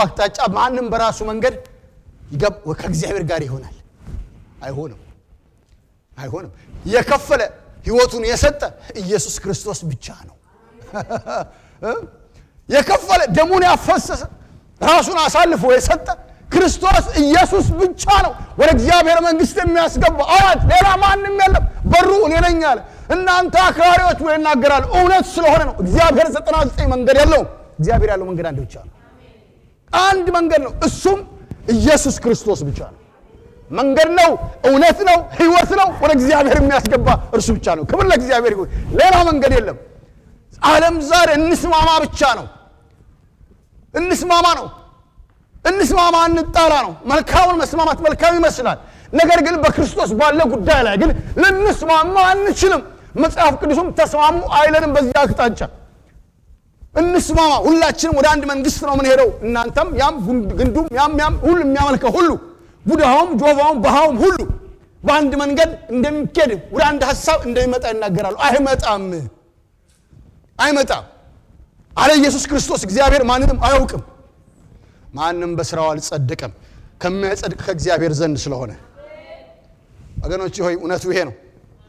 አቅጣጫ ማንም በራሱ መንገድ ከእግዚአብሔር ጋር ይሆናል? አይሆንም፣ አይሆንም። የከፈለ ህይወቱን የሰጠ ኢየሱስ ክርስቶስ ብቻ ነው። የከፈለ ደሙን ያፈሰሰ ራሱን አሳልፎ የሰጠ ክርስቶስ ኢየሱስ ብቻ ነው ወደ እግዚአብሔር መንግስት የሚያስገባ አዋጅ። ሌላ ማንም የለም። በሩ እኔ ነኝ አለ። እናንተ አክራሪዎች ብሎ ይናገራል። እውነት ስለሆነ ነው። እግዚአብሔር ዘጠና ዘጠኝ መንገድ የለውም። እግዚአብሔር ያለው መንገድ አንድ ብቻ ነው። አንድ መንገድ ነው። እሱም ኢየሱስ ክርስቶስ ብቻ ነው። መንገድ ነው፣ እውነት ነው፣ ህይወት ነው። ወደ እግዚአብሔር የሚያስገባ እርሱ ብቻ ነው። ክብር ለእግዚአብሔር ይሁን። ሌላ መንገድ የለም። ዓለም ዛሬ እንስማማ ብቻ ነው። እንስማማ ነው። እንስማማ እንጣላ ነው። መልካሙን መስማማት መልካም ይመስላል። ነገር ግን በክርስቶስ ባለ ጉዳይ ላይ ግን ልንስማማ አንችልም። መጽሐፍ ቅዱስም ተስማሙ አይለንም። በዚህ አቅጣጫ እንስማማ። ሁላችንም ወደ አንድ መንግስት ነው የምንሄደው። እናንተም ያም ግንዱም ያም ያም ሁሉ የሚያመልከው ሁሉ ቡድሃውም ጆቫውም ባሃውም ሁሉ በአንድ መንገድ እንደሚኬድ ወደ አንድ ሀሳብ እንደሚመጣ ይናገራሉ። አይመጣም፣ አይመጣም አለ ኢየሱስ ክርስቶስ። እግዚአብሔር ማንንም አያውቅም። ማንም በስራው አልጸደቀም ከሚያጸድቅ ከእግዚአብሔር ዘንድ ስለሆነ ወገኖች ሆይ እውነቱ ይሄ ነው።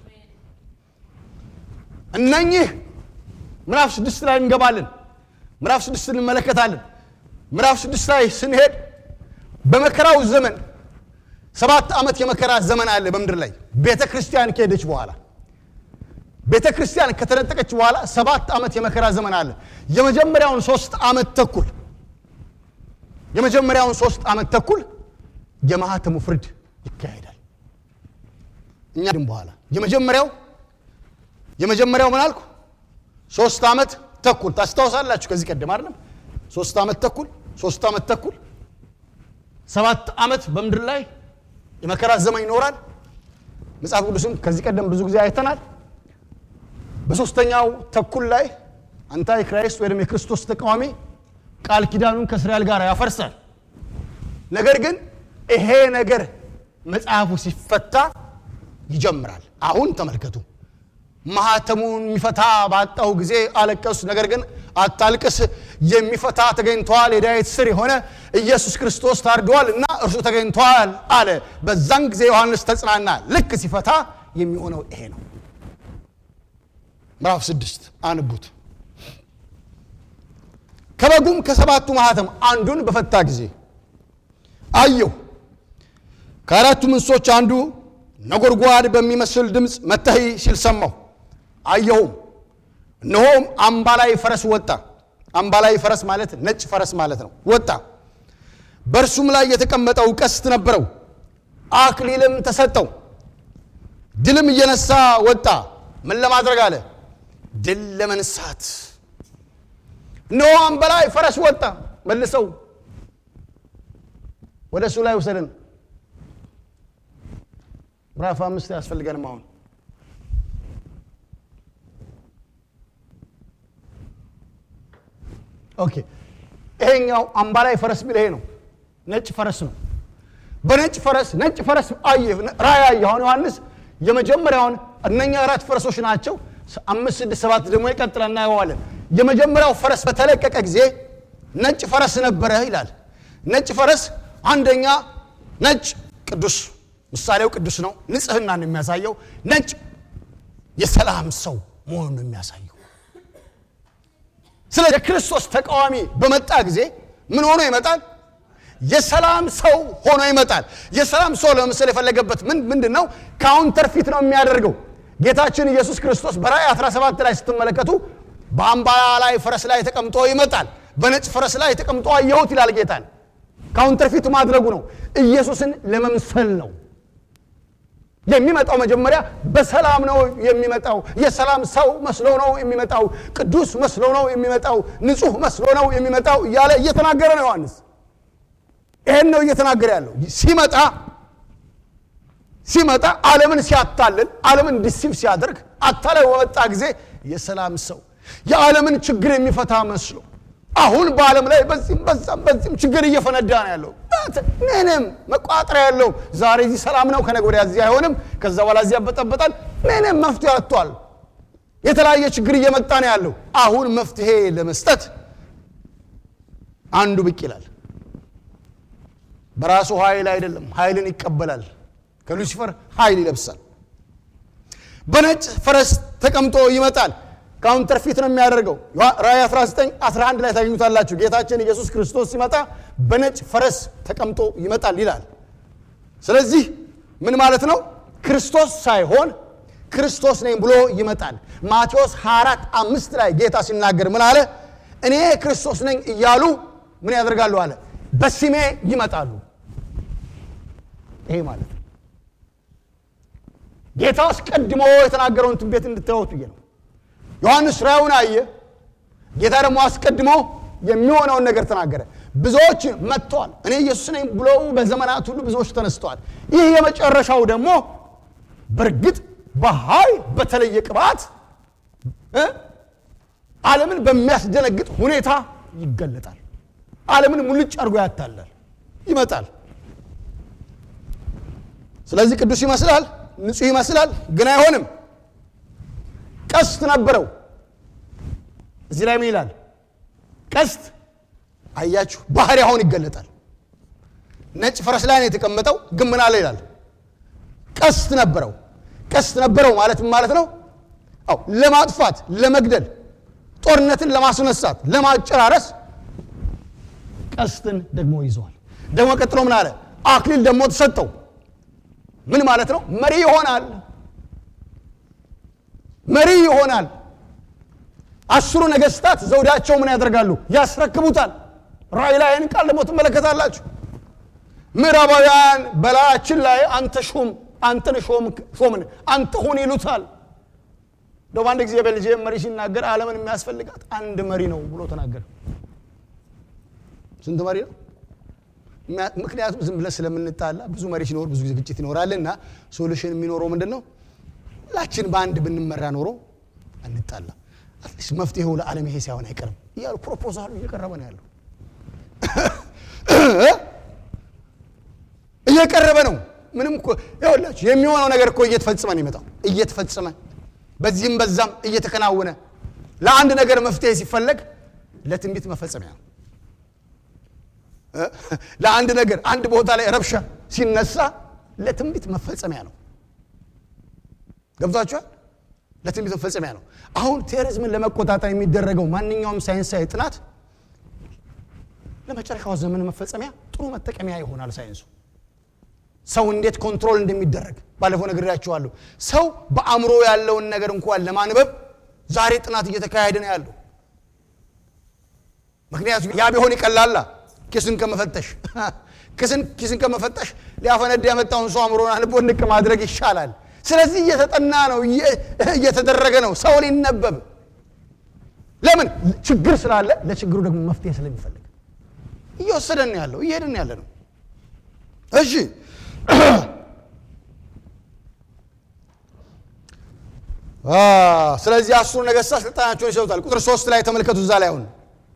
እነኚህ ምዕራፍ ስድስት ላይ እንገባለን። ምዕራፍ ስድስት እንመለከታለን። ምዕራፍ ስድስት ላይ ስንሄድ በመከራው ዘመን ሰባት ዓመት የመከራ ዘመን አለ በምድር ላይ ቤተ ክርስቲያን ከሄደች በኋላ ቤተ ክርስቲያን ከተነጠቀች በኋላ ሰባት ዓመት የመከራ ዘመን አለ። የመጀመሪያውን ሶስት ዓመት ተኩል የመጀመሪያውን ሶስት ዓመት ተኩል የማህተሙ ፍርድ ይካሄዳል። እኛ ድም በኋላ የመጀመሪያው የመጀመሪያው ምን አልኩ? ሶስት ዓመት ተኩል ታስታውሳላችሁ። ከዚህ ቀደም አይደለም ሶስት ዓመት ተኩል ሶስት ዓመት ተኩል ሰባት ዓመት በምድር ላይ የመከራ ዘመን ይኖራል። መጽሐፍ ቅዱስም ከዚህ ቀደም ብዙ ጊዜ አይተናል። በሶስተኛው ተኩል ላይ አንታይ ክራይስት ወይም የክርስቶስ ተቃዋሚ ቃል ኪዳኑን ከእስራኤል ጋር ያፈርሳል። ነገር ግን ይሄ ነገር መጽሐፉ ሲፈታ ይጀምራል። አሁን ተመልከቱ። ማህተሙን የሚፈታ ባጣው ጊዜ አለቀሱ። ነገር ግን አታልቅስ፣ የሚፈታ ተገኝተዋል። የዳዊት ስር የሆነ ኢየሱስ ክርስቶስ ታርደዋል እና እርሱ ተገኝተዋል አለ። በዛን ጊዜ ዮሐንስ ተጽናና። ልክ ሲፈታ የሚሆነው ይሄ ነው። ምዕራፍ ስድስት አንቡት። ከበጉም ከሰባቱ ማህተም አንዱን በፈታ ጊዜ አየሁ። ከአራቱ እንስሶች አንዱ ነጎድጓድ በሚመስል ድምፅ መተህ ሲል ሰማሁ። አየሁም፣ እነሆም አምባላይ ፈረስ ወጣ። አምባላይ ፈረስ ማለት ነጭ ፈረስ ማለት ነው። ወጣ፣ በእርሱም ላይ የተቀመጠው ቀስት ነበረው፣ አክሊልም ተሰጠው። ድልም እየነሳ ወጣ። ምን ለማድረግ አለ? ድል ለመንሳት። እነሆ አምባላይ ፈረስ ወጣ። መልሰው ወደ እሱ ላይ ውሰድን። ምዕራፍ አምስት አያስፈልገንም አሁን ኦኬ ይሄኛው አምባላይ ፈረስ ቢል ይሄ ነው ነጭ ፈረስ ነው በነጭ ፈረስ ነጭ ፈረስ አየ ራእይ አየ አሁን ዮሐንስ የመጀመሪያውን እነኛ አራት ፈረሶች ናቸው አምስት ስድስት ሰባት ደግሞ ይቀጥላል እናየዋለን የመጀመሪያው ፈረስ በተለቀቀ ጊዜ ነጭ ፈረስ ነበረ ይላል ነጭ ፈረስ አንደኛ ነጭ ቅዱስ ምሳሌው ቅዱስ ነው ንጽህናን የሚያሳየው ነጭ የሰላም ሰው መሆኑን የሚያሳየው ስለ የክርስቶስ ተቃዋሚ በመጣ ጊዜ ምን ሆኖ ይመጣል የሰላም ሰው ሆኖ ይመጣል የሰላም ሰው ለምሳሌ የፈለገበት ምን ምንድን ነው ካውንተር ፊት ነው የሚያደርገው ጌታችን ኢየሱስ ክርስቶስ በራእይ 17 ላይ ስትመለከቱ በአምባ ላይ ፈረስ ላይ ተቀምጦ ይመጣል በነጭ ፈረስ ላይ ተቀምጦ አየሁት ይላል ጌታን ካውንተር ፊት ማድረጉ ነው ኢየሱስን ለመምሰል ነው የሚመጣው መጀመሪያ በሰላም ነው የሚመጣው የሰላም ሰው መስሎ ነው የሚመጣው ቅዱስ መስሎ ነው የሚመጣው ንጹህ መስሎ ነው የሚመጣው እያለ እየተናገረ ነው ዮሐንስ ይህን ነው እየተናገረ ያለው ሲመጣ ሲመጣ ዓለምን ሲያታልል ዓለምን ዲሲቭ ሲያደርግ አታላይ በመጣ ጊዜ የሰላም ሰው የዓለምን ችግር የሚፈታ መስሎ አሁን በዓለም ላይ በዚህም በዛም በዚህም ችግር እየፈነዳ ነው ያለው ምንም መቋጠሪያ ያለው ዛሬ እዚህ ሰላም ነው ከነገ ወዲያ እዚህ አይሆንም ከዛ በኋላ እዚህ ያበጠበጣል ምንም መፍትሄ አጥቷል የተለያየ ችግር እየመጣ ነው ያለው አሁን መፍትሄ ለመስጠት አንዱ ብቅ ይላል በራሱ ኃይል አይደለም፣ ኃይልን ይቀበላል። ከሉሲፈር ኃይል ይለብሳል። በነጭ ፈረስ ተቀምጦ ይመጣል። ካውንተርፊት ነው የሚያደርገው። ራእይ 19 11 ላይ ታገኙታላችሁ። ጌታችን ኢየሱስ ክርስቶስ ሲመጣ በነጭ ፈረስ ተቀምጦ ይመጣል ይላል። ስለዚህ ምን ማለት ነው? ክርስቶስ ሳይሆን ክርስቶስ ነኝ ብሎ ይመጣል። ማቴዎስ 24 አምስት ላይ ጌታ ሲናገር ምን አለ? እኔ ክርስቶስ ነኝ እያሉ ምን ያደርጋሉ አለ? በስሜ ይመጣሉ። ይሄ ማለት ነው ጌታ አስቀድሞ የተናገረውን ትንቢት እንድታዩት ብዬ ነው። ዮሐንስ ራእዩን አየ። ጌታ ደግሞ አስቀድሞ የሚሆነውን ነገር ተናገረ። ብዙዎች መጥተዋል። እኔ ኢየሱስ ነኝ ብለው በዘመናት ሁሉ ብዙዎች ተነስተዋል። ይህ የመጨረሻው ደግሞ በእርግጥ በኃይል በተለየ ቅባት ዓለምን በሚያስደነግጥ ሁኔታ ይገለጣል። ዓለምን ሙልጭ አድርጎ ያታላል፣ ይመጣል። ስለዚህ ቅዱስ ይመስላል፣ ንጹሕ ይመስላል፣ ግን አይሆንም። ቀስት ነበረው። እዚህ ላይ ምን ይላል? ቀስት አያችሁ፣ ባህሪ አሁን ይገለጣል። ነጭ ፈረስ ላይ ነው የተቀመጠው፣ ግን ምን አለ ይላል? ቀስት ነበረው። ቀስት ነበረው ማለት ምን ማለት ነው? አው ለማጥፋት፣ ለመግደል፣ ጦርነትን ለማስነሳት፣ ለማጨራረስ ቀስትን ደግሞ ይዘዋል። ደግሞ ቀጥሎ ምን አለ? አክሊል ደግሞ ተሰጠው። ምን ማለት ነው? መሪ ይሆናል። መሪ ይሆናል። አስሩ ነገስታት ዘውዳቸው ምን ያደርጋሉ? ያስረክቡታል። ራእይ ላይ ይህን ቃል ደግሞ ትመለከታላችሁ። ምዕራባውያን በላያችን ላይ አንተ ሹም አንተን ሾምን አንተ ሁን ይሉታል። እንደውም አንድ ጊዜ ቤልጅየም መሪ ሲናገር ዓለምን የሚያስፈልጋት አንድ መሪ ነው ብሎ ተናገረ። ስንት መሪ ነው? ምክንያቱም ዝም ብለን ስለምንጣላ ብዙ መሪ ሲኖር ብዙ ጊዜ ግጭት ይኖራልና ሶሉሽን የሚኖረው ምንድን ነው? ሁላችን በአንድ ብንመራ ኖሮ አንጣላ። አትሊስት መፍትሄው ለዓለም ይሄ ሳይሆን አይቀርም እያሉ ፕሮፖዛሉ እየቀረበ ነው ያለው እየቀረበ ነው። ምንም እኮ ይኸውላችሁ የሚሆነው ነገር እኮ እየተፈጸመ ነው የሚመጣው እየተፈጸመ በዚህም በዛም እየተከናወነ ለአንድ ነገር መፍትሄ ሲፈለግ ለትንቢት መፈጸሚያ ነው። ለአንድ ነገር አንድ ቦታ ላይ ረብሻ ሲነሳ ለትንቢት መፈጸሚያ ነው። ገብቷችኋል? ለትንቢት መፈጸሚያ ነው። አሁን ቴሮሪዝምን ለመቆጣጠር የሚደረገው ማንኛውም ሳይንሳዊ ጥናት ለመጨረሻው ዘመን መፈጸሚያ ጥሩ መጠቀሚያ ይሆናል። ሳይንሱ ሰው እንዴት ኮንትሮል እንደሚደረግ ባለፈው ነግሬያችኋለሁ። ሰው በአእምሮ ያለውን ነገር እንኳን ለማንበብ ዛሬ ጥናት እየተካሄደ ነው ያለው። ምክንያቱም ያ ቢሆን ይቀላላ ኪስን ከመፈተሽ ኪስን ከመፈተሽ ሊያፈነድ ያመጣውን ሰው አእምሮን አንቦ ንቅ ማድረግ ይሻላል። ስለዚህ እየተጠና ነው፣ እየተደረገ ነው ሰው ሊነበብ። ለምን ችግር ስላለ፣ ለችግሩ ደግሞ መፍትሄ ስለሚፈልግ እየወሰደን ያለው እየሄድን ያለ ነው። እሺ ስለዚህ አስሩ ነገሥታት ስልጣናቸውን ይሰጡታል። ቁጥር ሶስት ላይ ተመልከቱ። እዛ ላይ አሁን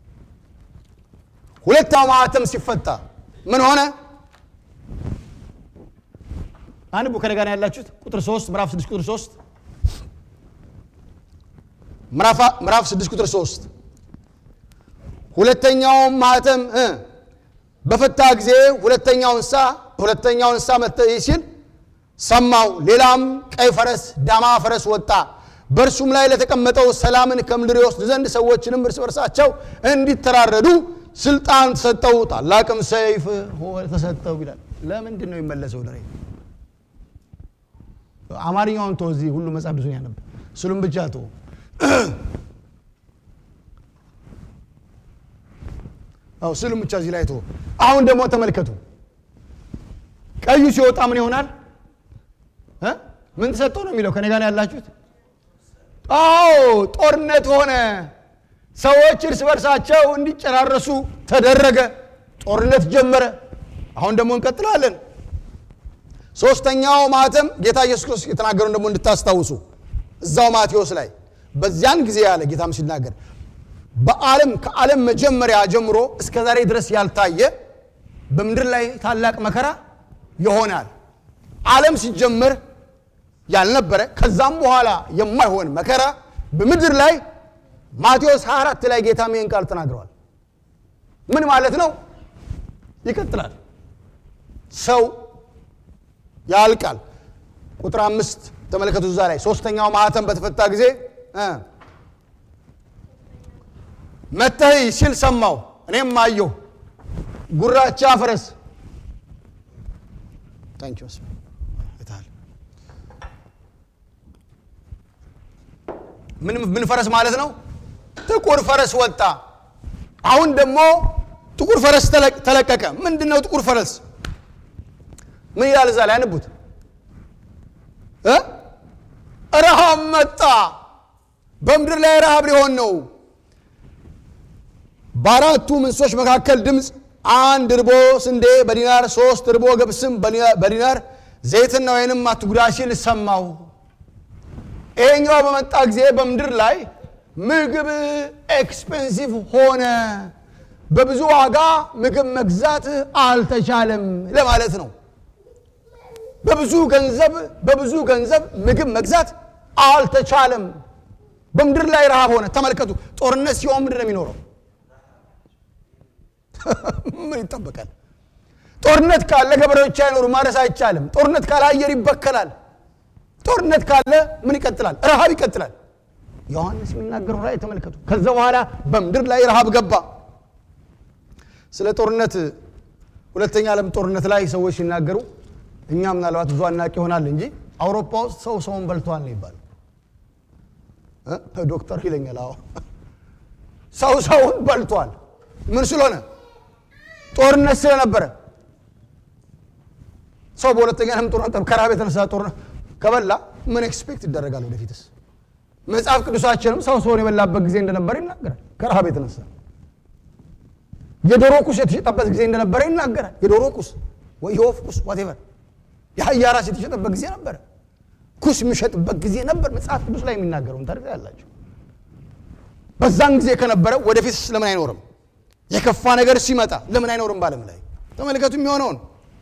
ሁለተኛው ማኅተም ሲፈታ ምን ሆነ? አንድ ቡ ከነጋ ያላችሁት ቁጥር 3 ምዕራፍ 6 ቁጥር 3 ምዕራፍ 6 ቁጥር 3 ሁለተኛው ማኅተም በፈታ ጊዜ ሁለተኛው እንስሳ ሁለተኛው እንስሳ መጥቶ ሲል ሰማው። ሌላም ቀይ ፈረስ ዳማ ፈረስ ወጣ፣ በእርሱም ላይ ለተቀመጠው ሰላምን ከምድር ይወስድ ዘንድ ሰዎችንም እርስ በርሳቸው እንዲተራረዱ ስልጣን ተሰጠው፣ ታላቅም ሰይፍ ተሰጠው ይላል። ለምንድን ነው የሚመለሰው? ደሬ አማርኛውን ተው፣ እዚህ ሁሉ መጽሐፍ ብዙ ያነብ ስሉም ብቻ ተው። አው ስሉም ብቻ እዚህ ላይ ተው። አሁን ደግሞ ተመልከቱ፣ ቀዩ ሲወጣ ምን ይሆናል? ምን ተሰጠው ነው የሚለው? ከኔ ጋር ያላችሁት? አዎ ጦርነት ሆነ። ሰዎች እርስ በርሳቸው እንዲጨራረሱ ተደረገ። ጦርነት ጀመረ። አሁን ደግሞ እንቀጥላለን። ሶስተኛው ማኅተም ጌታ ኢየሱስ ክርስቶስ የተናገረውን ደግሞ እንድታስታውሱ እዛው ማቴዎስ ላይ በዚያን ጊዜ ያለ ጌታም ሲናገር በዓለም ከዓለም መጀመሪያ ጀምሮ እስከ ዛሬ ድረስ ያልታየ በምድር ላይ ታላቅ መከራ ይሆናል። ዓለም ሲጀመር ያልነበረ ከዛም በኋላ የማይሆን መከራ በምድር ላይ ማቴዎስ 24 ላይ ጌታ ይህን ቃል ተናግረዋል። ምን ማለት ነው? ይቀጥላል። ሰው ያልቃል። ቁጥር አምስት ተመለከቱ። እዛ ላይ ሶስተኛው ማህተም በተፈታ ጊዜ እ መተህ ሲል ሰማው፣ እኔም አየሁ። ጉራቻ ፈረስ ታንኪ ምን ምን ፈረስ ማለት ነው? ጥቁር ፈረስ ወጣ። አሁን ደግሞ ጥቁር ፈረስ ተለቀቀ። ምንድን ነው ጥቁር ፈረስ? ምን ይላል እዛ ላይ አንቡት። ረሃብ መጣ። በምድር ላይ ረሃብ ሊሆን ነው። በአራቱ እንስሶች መካከል ድምፅ አንድ እርቦ ስንዴ በዲናር ሶስት እርቦ ገብስም በዲናር ዘይትና ወይንም አትጉዳ ሲል ሰማሁ። ይሄኛው በመጣ ጊዜ በምድር ላይ ምግብ ኤክስፔንሲቭ ሆነ። በብዙ ዋጋ ምግብ መግዛት አልተቻለም ለማለት ነው። በብዙ ገንዘብ በብዙ ገንዘብ ምግብ መግዛት አልተቻለም። በምድር ላይ ረሃብ ሆነ። ተመልከቱ፣ ጦርነት ሲሆን ምንድን ነው የሚኖረው? ምን ይጠበቃል? ጦርነት ካለ ገበሬዎች አይኖሩ፣ ማረስ አይቻልም። ጦርነት ካለ አየር ይበከላል። ጦርነት ካለ ምን ይቀጥላል? ረሃብ ይቀጥላል። ዮሐንስ የሚናገረው ላይ ተመልከቱ። ከዛ በኋላ በምድር ላይ ረሃብ ገባ። ስለ ጦርነት ሁለተኛ ዓለም ጦርነት ላይ ሰዎች ሲናገሩ እኛ ምናልባት ብዙ አናቂ ይሆናል እንጂ አውሮፓ ውስጥ ሰው ሰውን በልተዋል ነው ይባል። ዶክተር ይለኛል። አዎ ሰው ሰውን በልቷል። ምን ስለሆነ? ጦርነት ስለነበረ። ሰው በሁለተኛ ዓለም ጦርነት ከረሃብ የተነሳ ጦርነት ከበላ ምን ኤክስፔክት ይደረጋል? ወደፊትስ መጽሐፍ ቅዱሳችንም ሰው ሰውን የበላበት ጊዜ እንደነበረ ይናገራል። ከረሃብ የተነሳ የዶሮ ቁስ የተሸጠበት ጊዜ እንደነበረ ይናገራል። የዶሮ ቁስ ወይ የወፍ ቁስ ዋቴቨር የአህያ ራስ የተሸጠበት ጊዜ ነበረ። ኩስ የሚሸጥበት ጊዜ ነበር። መጽሐፍ ቅዱስ ላይ የሚናገረውን ታሪክ ያላቸው በዛን ጊዜ ከነበረ ወደፊት ለምን አይኖርም? የከፋ ነገር ሲመጣ ለምን አይኖርም? በዓለም ላይ ተመልከቱ የሚሆነውን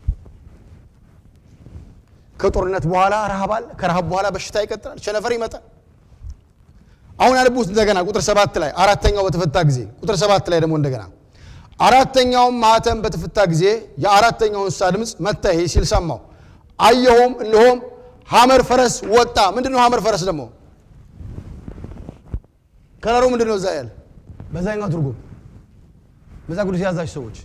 ከጦርነት በኋላ ረሃብ አለ። ከረሃብ በኋላ በሽታ ይቀጥላል። ቸነፈር ይመጣል። አሁን ያልቡት እንደገና ቁጥር ሰባት ላይ አራተኛው በተፈታ ጊዜ ቁጥር ሰባት ላይ ደግሞ እንደገና አራተኛውም ማኅተም በተፈታ ጊዜ የአራተኛው እንስሳ ድምፅ መታ ሲል ሰማው። አየሁም፣ እነሆም ሐመር ፈረስ ወጣ። ምንድን ነው ሐመር ፈረስ ደግሞ? ከለሩ ምንድን ነው? እዛ ያለ በዛኛው ትርጉም መጽሐፍ ቅዱስ የያዛችሁ ሰዎች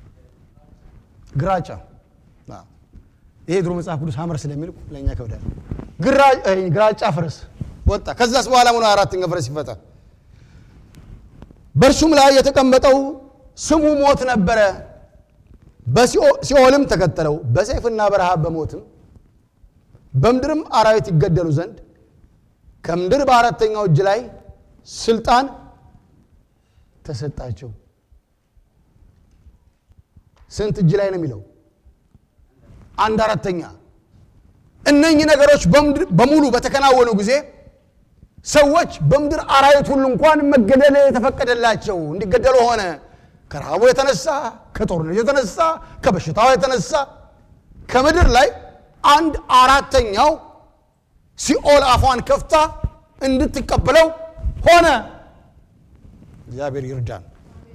ግራጫ ይሄ ድሮ መጽሐፍ ቅዱስ ሐመር ስለሚል ለእኛ ከብዳል። ግራጫ ፈረስ ወጣ። ከዛስ በኋላ ሆነ አራተኛ ፈረስ ይፈጣል። በእርሱም ላይ የተቀመጠው ስሙ ሞት ነበረ። በሲኦልም ተከተለው በሰይፍና በረሃብ በሞትም በምድርም አራዊት ይገደሉ ዘንድ ከምድር በአራተኛው እጅ ላይ ስልጣን ተሰጣቸው። ስንት እጅ ላይ ነው የሚለው? አንድ አራተኛ። እነኚህ ነገሮች በሙሉ በተከናወኑ ጊዜ ሰዎች በምድር አራዊት ሁሉ እንኳን መገደል የተፈቀደላቸው እንዲገደሉ ሆነ። ከረሃቡ የተነሳ ከጦርነቱ የተነሳ ከበሽታው የተነሳ ከምድር ላይ አንድ አራተኛው ሲኦል አፏን ከፍታ እንድትቀበለው ሆነ። እግዚአብሔር ይርዳን።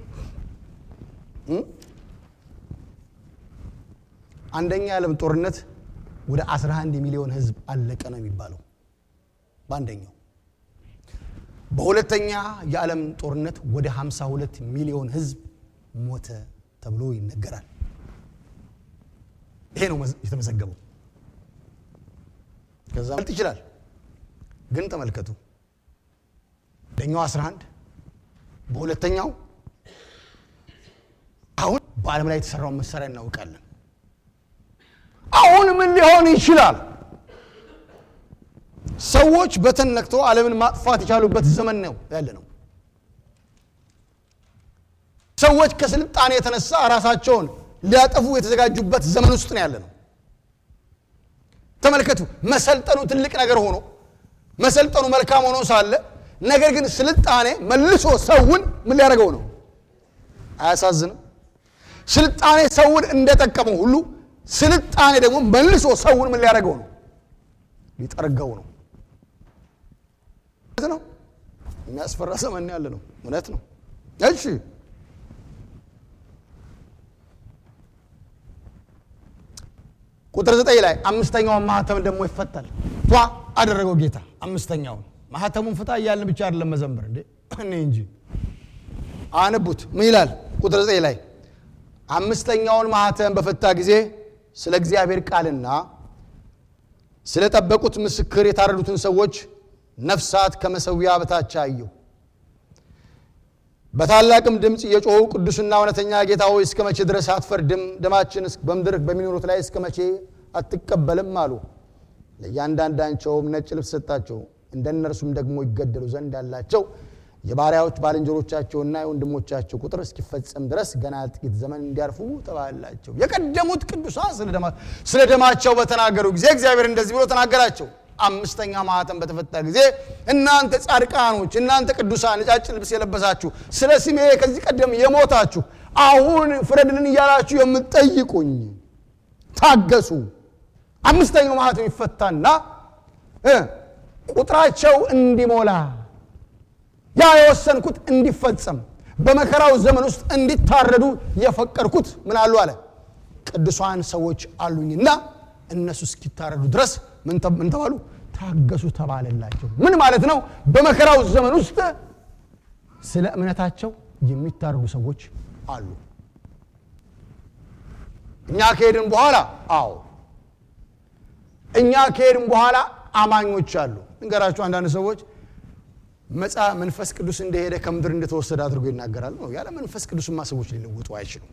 አንደኛ የዓለም ጦርነት ወደ 11 ሚሊዮን ሕዝብ አለቀ ነው የሚባለው በአንደኛው። በሁለተኛ የዓለም ጦርነት ወደ 52 ሚሊዮን ሕዝብ ሞተ ተብሎ ይነገራል። ይሄ ነው የተመዘገበው። ከዛ መልጥ ይችላል። ግን ተመልከቱ አንደኛው 11 በሁለተኛው አሁን በዓለም ላይ የተሰራውን መሳሪያ እናውቃለን። አሁን ምን ሊሆን ይችላል? ሰዎች በተን ነክተው ዓለምን ማጥፋት የቻሉበት ዘመን ነው ያለ ነው። ሰዎች ከስልጣኔ የተነሳ ራሳቸውን ሊያጠፉ የተዘጋጁበት ዘመን ውስጥ ነው ያለ ነው። ተመልከቱ፣ መሰልጠኑ ትልቅ ነገር ሆኖ መሰልጠኑ መልካም ሆኖ ሳለ ነገር ግን ስልጣኔ መልሶ ሰውን ምን ሊያደርገው ነው? አያሳዝንም? ስልጣኔ ሰውን እንደጠቀመው ሁሉ ስልጣኔ ደግሞ መልሶ ሰውን ምን ሊያደርገው ነው? ሊጠርገው ነው። እውነት ነው። የሚያስፈራ ዘመን ያለ ነው። እውነት ነው። እሺ ቁጥር ዘጠኝ ላይ አምስተኛውን ማህተም ደግሞ ይፈታል። ቷ አደረገው ጌታ አምስተኛውን ማህተሙን ፍታ እያልን ብቻ አይደለም መዘምር እንዴ እኔ እንጂ አነቡት። ምን ይላል? ቁጥር ዘጠኝ ላይ አምስተኛውን ማህተም በፈታ ጊዜ ስለ እግዚአብሔር ቃልና ስለ ጠበቁት ምስክር የታረዱትን ሰዎች ነፍሳት ከመሰዊያ በታች አየሁ። በታላቅም ድምፅ የጮኹ ቅዱስና እውነተኛ ጌታ ሆይ እስከ መቼ ድረስ አትፈርድም? ደማችን በምድር በሚኖሩት ላይ እስከ መቼ አትቀበልም? አሉ። ለእያንዳንዳቸውም ነጭ ልብስ ሰጣቸው። እንደ እነርሱም ደግሞ ይገደሉ ዘንድ ያላቸው የባሪያዎች ባልንጀሮቻቸውና የወንድሞቻቸው ቁጥር እስኪፈጸም ድረስ ገና ጥቂት ዘመን እንዲያርፉ ተባላቸው። የቀደሙት ቅዱሳን ስለ ደማቸው በተናገሩ ጊዜ እግዚአብሔር እንደዚህ ብሎ ተናገራቸው። አምስተኛ ማኅተም በተፈታ ጊዜ እናንተ ጻድቃኖች፣ እናንተ ቅዱሳን ነጫጭ ልብስ የለበሳችሁ ስለ ስሜ ከዚህ ቀደም የሞታችሁ አሁን ፍረድልን እያላችሁ የምትጠይቁኝ ታገሱ። አምስተኛው ማኅተም ይፈታና ቁጥራቸው እንዲሞላ ያ የወሰንኩት እንዲፈጸም በመከራው ዘመን ውስጥ እንዲታረዱ የፈቀድኩት ምን አሉ አለ ቅዱሳን ሰዎች አሉኝና እነሱ እስኪታረዱ ድረስ ምን ተባሉ? ታገሱ ተባለላቸው። ምን ማለት ነው? በመከራው ዘመን ውስጥ ስለ እምነታቸው የሚታረዱ ሰዎች አሉ። እኛ ከሄድን በኋላ አዎ፣ እኛ ከሄድን በኋላ አማኞች አሉ። እንገራችሁ አንዳንድ ሰዎች መጻ መንፈስ ቅዱስ እንደሄደ ከምድር እንደተወሰደ አድርጎ ይናገራሉ። ነው ያለ መንፈስ ቅዱስማ ሰዎች ሊለውጡ አይችሉም።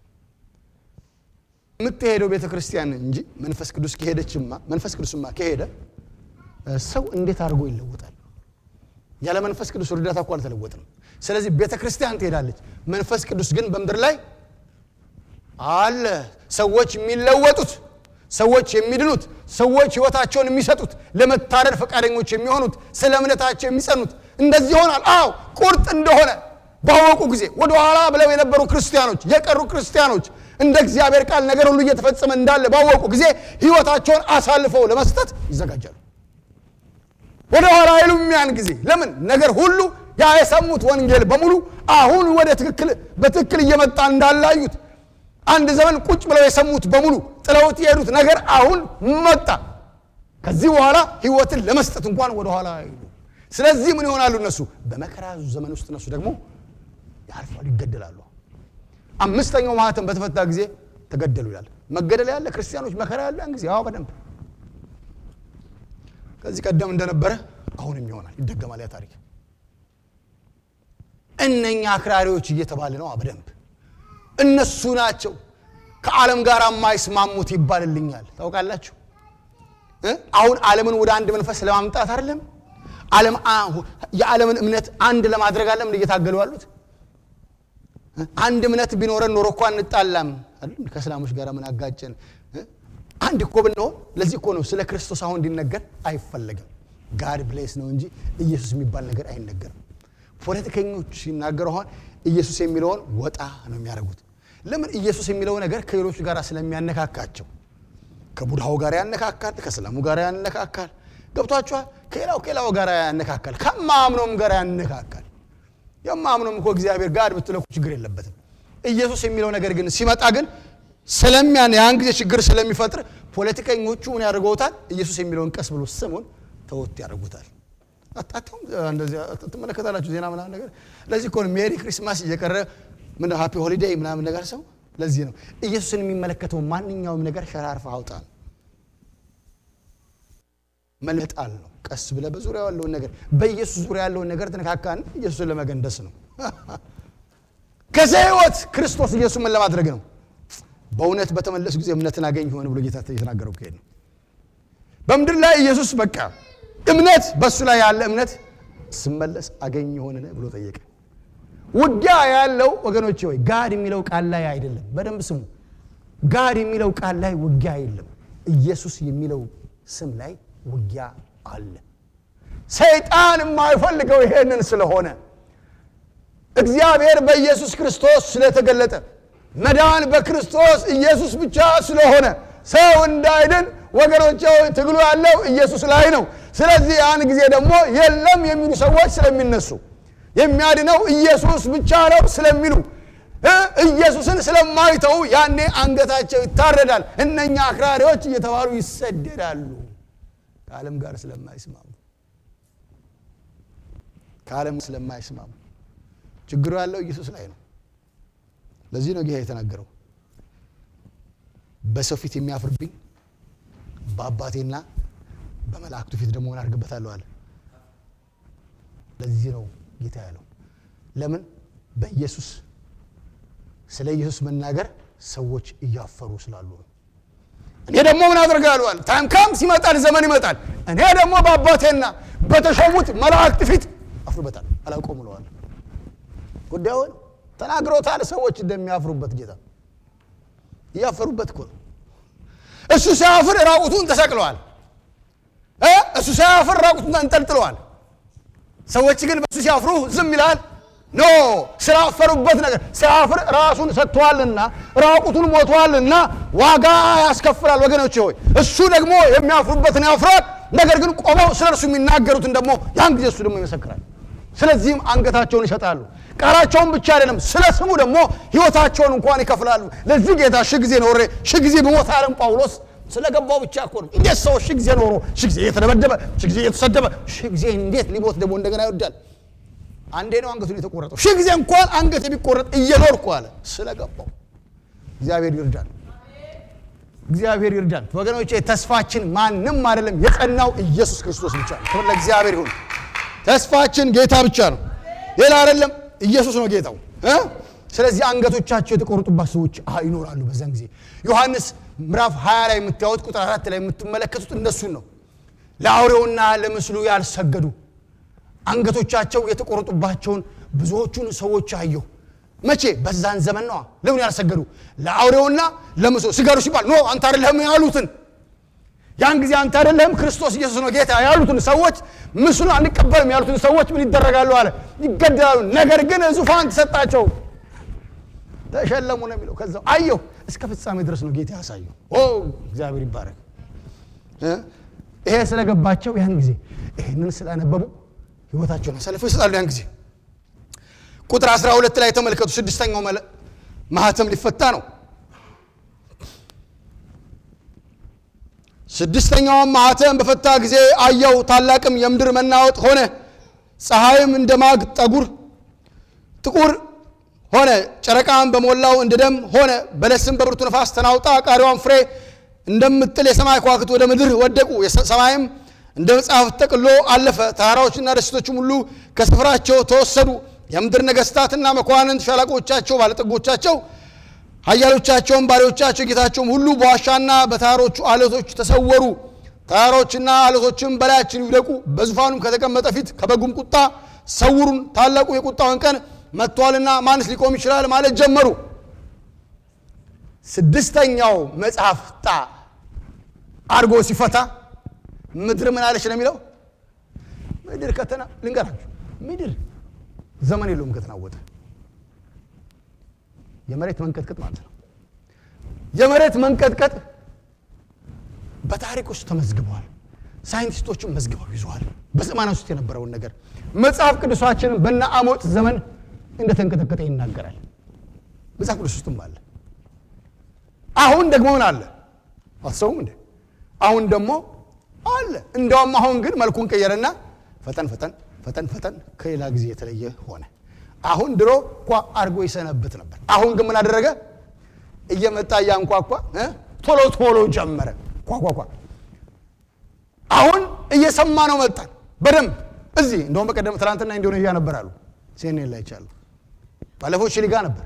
የምትሄደው ቤተ ክርስቲያን እንጂ መንፈስ ቅዱስ ከሄደችማ መንፈስ ቅዱስማ ከሄደ ሰው እንዴት አድርጎ ይለወጣል? ያለ መንፈስ ቅዱስ እርዳታ እኮ አልተለወጥም። ስለዚህ ቤተ ክርስቲያን ትሄዳለች፣ መንፈስ ቅዱስ ግን በምድር ላይ አለ። ሰዎች የሚለወጡት፣ ሰዎች የሚድኑት፣ ሰዎች ህይወታቸውን የሚሰጡት፣ ለመታረድ ፈቃደኞች የሚሆኑት፣ ስለ እምነታቸው የሚጸኑት እንደዚህ ይሆናል። አዎ ቁርጥ እንደሆነ ባወቁ ጊዜ ወደኋላ ብለው የነበሩ ክርስቲያኖች የቀሩ ክርስቲያኖች እንደ እግዚአብሔር ቃል ነገር ሁሉ እየተፈጸመ እንዳለ ባወቁ ጊዜ ህይወታቸውን አሳልፈው ለመስጠት ይዘጋጃሉ። ወደ ኋላ አይሉም። ያን ጊዜ ለምን ነገር ሁሉ ያ የሰሙት ወንጌል በሙሉ አሁን ወደ ትክክል በትክክል እየመጣ እንዳላዩት አንድ ዘመን ቁጭ ብለው የሰሙት በሙሉ ጥለውት የሄዱት ነገር አሁን መጣ። ከዚህ በኋላ ህይወትን ለመስጠት እንኳን ወደ ኋላ አይሉ። ስለዚህ ምን ይሆናሉ? እነሱ በመከራ ዘመን ውስጥ እነሱ ደግሞ ያልፋሉ፣ ይገደላሉ። አምስተኛው ማህተም በተፈታ ጊዜ ተገደሉ ይላል። መገደል ያለ ክርስቲያኖች መከራ ያለ ያን ጊዜ አዎ፣ በደንብ ከዚህ ቀደም እንደነበረ አሁንም ይሆናል፣ ይደገማል ያ ታሪክ። እነኛ አክራሪዎች እየተባለ ነው በደንብ እነሱ ናቸው ከዓለም ጋር የማይስማሙት ይባልልኛል። ታውቃላችሁ አሁን ዓለምን ወደ አንድ መንፈስ ለማምጣት አይደለም ዓለም የዓለምን እምነት አንድ ለማድረግ አለም እየታገሉ ያሉት አንድ እምነት ቢኖረን ኖሮ እኮ አንጣላም አይደል? ከእስላሞች ጋር ምን አጋጨን? አንድ እኮ ብንሆን። ለዚህ እኮ ነው ስለ ክርስቶስ አሁን እንዲነገር አይፈለግም። ጋድ ብሌስ ነው እንጂ ኢየሱስ የሚባል ነገር አይነገርም። ፖለቲከኞች ሲናገሩ አሁን ኢየሱስ የሚለውን ወጣ ነው የሚያደርጉት። ለምን? ኢየሱስ የሚለው ነገር ከሌሎች ጋር ስለሚያነካካቸው። ከቡድሃው ጋር ያነካካል፣ ከእስላሙ ጋር ያነካካል። ገብቷችኋል? ከሌላው ከሌላው ጋር ያነካካል፣ ከማምኖም ጋር ያነካካል። የማምኖም እኮ እግዚአብሔር ጋር ብትለኩ ችግር የለበትም። ኢየሱስ የሚለው ነገር ግን ሲመጣ ግን ስለሚያን ያን ጊዜ ችግር ስለሚፈጥር ፖለቲከኞቹ ምን ያደርገውታል? ኢየሱስ የሚለውን ቀስ ብሎ ስሙን ተወት ያደርጉታል። አታውም እንደዚህ ትመለከታላችሁ ዜና ምናምን ነገር። ለዚህ እኮ ነው ሜሪ ክሪስማስ እየቀረ ምን ሃፒ ሆሊዴይ ምናምን ነገር ሰው። ለዚህ ነው ኢየሱስን የሚመለከተው ማንኛውም ነገር ሸራርፈ አውጣ መልጣል ነው። ቀስ ብለህ በዙሪያው ያለውን ነገር በኢየሱስ ዙሪያ ያለውን ነገር ትነካካን ኢየሱስን ለመገንደስ ነው። ከዚህ ህይወት ክርስቶስ ኢየሱስ ምን ለማድረግ ነው? በእውነት በተመለሱ ጊዜ እምነትን አገኝ ሆነ ብሎ ጌታ የተናገረው ከሄድ ነው። በምድር ላይ ኢየሱስ በቃ እምነት በእሱ ላይ ያለ እምነት ስመለስ አገኝ ሆነ ብሎ ጠየቀ። ውጊያ ያለው ወገኖቼ ወይ ጋድ የሚለው ቃል ላይ አይደለም። በደንብ ስሙ። ጋድ የሚለው ቃል ላይ ውጊያ የለም። ኢየሱስ የሚለው ስም ላይ ውጊያ አለ። ሰይጣን የማይፈልገው ይሄንን ስለሆነ እግዚአብሔር በኢየሱስ ክርስቶስ ስለተገለጠ መዳን በክርስቶስ ኢየሱስ ብቻ ስለሆነ ሰው እንዳይድን ወገኖቼ ትግሉ ያለው ኢየሱስ ላይ ነው። ስለዚህ ያን ጊዜ ደግሞ የለም የሚሉ ሰዎች ስለሚነሱ የሚያድነው ኢየሱስ ብቻ ነው ስለሚሉ ኢየሱስን ስለማይተው ያኔ አንገታቸው ይታረዳል። እነኛ አክራሪዎች እየተባሉ ይሰደዳሉ። ከዓለም ጋር ስለማይስማሙ ከዓለም ስለማይስማሙ ችግሩ ያለው ኢየሱስ ላይ ነው። ለዚህ ነው ጌታ የተናገረው በሰው ፊት የሚያፍርብኝ በአባቴና በመላእክቱ ፊት ደግሞ ምን አድርግበታለሁ አለ። ለዚህ ነው ጌታ ያለው። ለምን በኢየሱስ ስለ ኢየሱስ መናገር ሰዎች እያፈሩ ስላሉ ነው። እኔ ደግሞ ምን አደርጋለሁ አለ። ታይም ካምስ ይመጣል፣ ዘመን ይመጣል። እኔ ደግሞ በአባቴና በተሾሙት መላእክት ፊት አፍርበታል። አላውቀውም ብለዋል። ጉዳዩን ተናግሮታል። ሰዎች እንደሚያፍሩበት ጌታ እያፈሩበት እኮ ነው። እሱ ሳያፍር ራቁቱን ተሰቅለዋል። እሱ ሳያፍር ራቁቱን ተንጠልጥለዋል። ሰዎች ግን በእሱ ሲያፍሩ ዝም ይላል። ኖ ስላፈሩበት ነገር ሲያፍር ራሱን ሰጥተዋልና ራቁቱን ሞተዋልና ዋጋ ያስከፍላል። ወገኖች ሆይ እሱ ደግሞ የሚያፍሩበትን ያፍራል። ነገር ግን ቆመው ስለ እርሱ የሚናገሩትን ደግሞ ያን ጊዜ እሱ ደግሞ ይመሰክራል። ስለዚህም አንገታቸውን ይሰጣሉ። ቃላቸውን ብቻ አይደለም፣ ስለ ስሙ ደግሞ ሕይወታቸውን እንኳን ይከፍላሉ። ለዚህ ጌታ ሺህ ጊዜ ኖሬ ሺህ ጊዜ ብሞት አለም ጳውሎስ ስለገባው ብቻ እኮ ነው። እንዴት ሰው ሺህ ጊዜ ኖሮ ሺህ ጊዜ እየተደበደበ ሺህ ጊዜ እየተሰደበ ሺህ ጊዜ እንዴት ሊሞት ደግሞ እንደገና ይወዳል? አንዴ ነው አንገቱን የተቆረጠው። ሺህ ጊዜ እንኳን አንገት የሚቆረጥ እየኖርኩ አለ ስለገባው። እግዚአብሔር ይርዳል። እግዚአብሔር ይርዳል። ወገኖቼ ተስፋችን ማንም አይደለም፣ የጸናው ኢየሱስ ክርስቶስ ብቻ ነው። ክብር ለእግዚአብሔር ይሁን። ተስፋችን ጌታ ብቻ ነው፣ ሌላ አይደለም። ኢየሱስ ነው ጌታው። ስለዚህ አንገቶቻቸው የተቆረጡባት ሰዎች ይኖራሉ። በዛን ጊዜ ዮሐንስ ምዕራፍ 20 ላይ የምታዩት ቁጥር አራት ላይ የምትመለከቱት እነሱን ነው። ለአውሬውና ለምስሉ ያልሰገዱ አንገቶቻቸው የተቆረጡባቸውን ብዙዎቹን ሰዎች አየሁ። መቼ? በዛን ዘመን ነዋ። ለምን ያልሰገዱ? ለአውሬውና ለምስሉ ስገዱ ሲባል ኖ አንተ አይደለህም ያሉትን ያን ጊዜ አንተ አይደለህም ክርስቶስ ኢየሱስ ነው ጌታ ያሉትን ሰዎች ምስሉን አንቀበልም ያሉትን ሰዎች ምን ይደረጋሉ አለ? ይገደላሉ። ነገር ግን ዙፋን ተሰጣቸው፣ ተሸለሙ ነው የሚለው። ከዛው አየሁ እስከ ፍጻሜ ድረስ ነው ጌታ ያሳየው። ኦ እግዚአብሔር ይባረክ። ይሄ ስለገባቸው ያን ጊዜ ይህንን ስላነበቡ ህይወታቸውን አሳልፈው ይሰጣሉ። ያን ጊዜ ቁጥር 12 ላይ ተመልከቱ። ስድስተኛው ማህተም ሊፈታ ነው። ስድስተኛውም ማህተም በፈታ ጊዜ አየሁ፣ ታላቅም የምድር መናወጥ ሆነ። ፀሐይም እንደ ማግ ጠጉር ጥቁር ሆነ፣ ጨረቃም በሞላው እንደ ደም ሆነ። በለስም በብርቱ ነፋስ ተናውጣ ቃሪዋን ፍሬ እንደምጥል የሰማይ ከዋክብት ወደ ምድር ወደቁ። ሰማይም እንደ መጽሐፍ ተጠቅሎ አለፈ። ተራራዎችና ደሴቶችም ሁሉ ከስፍራቸው ተወሰዱ። የምድር ነገሥታትና መኳንንት፣ ሻለቆቻቸው፣ ባለጠጎቻቸው፣ ኃያሎቻቸውም፣ ባሪዎቻቸው፣ ጌታቸውም ሁሉ በዋሻና በተራሮቹ አለቶች ተሰወሩ። ተራሮችና አለቶችም በላያችን ይውደቁ፣ በዙፋኑም ከተቀመጠ ፊት ከበጉም ቁጣ ሰውሩን፣ ታላቁ የቁጣውን ቀን መጥቷልና ማንስ ሊቆም ይችላል ማለት ጀመሩ። ስድስተኛው መጽሐፍ ጣ አድርጎ ሲፈታ ምድር ምን አለች ነው የሚለው። ምድር ከተና ልንገራችሁ፣ ምድር ዘመን የለውም ከተናወጠ። የመሬት መንቀጥቀጥ ማለት ነው። የመሬት መንቀጥቀጥ በታሪክ ውስጥ ተመዝግበዋል። ሳይንቲስቶችም መዝግበው ይዘዋል። በዘመናት ውስጥ የነበረውን ነገር መጽሐፍ ቅዱሳችንን በነ አሞጽ ዘመን እንደተንቀጠቀጠ ይናገራል። መጽሐፍ ቅዱስ ውስጥም አለ። አሁን ደግሞ ምን አለ አትሰውም እንዴ? አሁን ደግሞ አለ። እንደውም አሁን ግን መልኩን ቀየረና ፈጠን ፈጠን ፈጠን ፈጠን ከሌላ ጊዜ የተለየ ሆነ። አሁን ድሮ ኳ አድርጎ ይሰነብት ነበር። አሁን ግን ምን አደረገ? እየመጣ እያንኳኳ ቶሎ ቶሎ ጀመረ። ኳኳኳ አሁን እየሰማ ነው መጣን በደንብ እዚህ እንደውም በቀደም ትናንትና ኢንዶኔዥያ ነበር አሉ ሲኔን ላይ ይቻሉ ባለፈው ቺሊ ጋር ነበር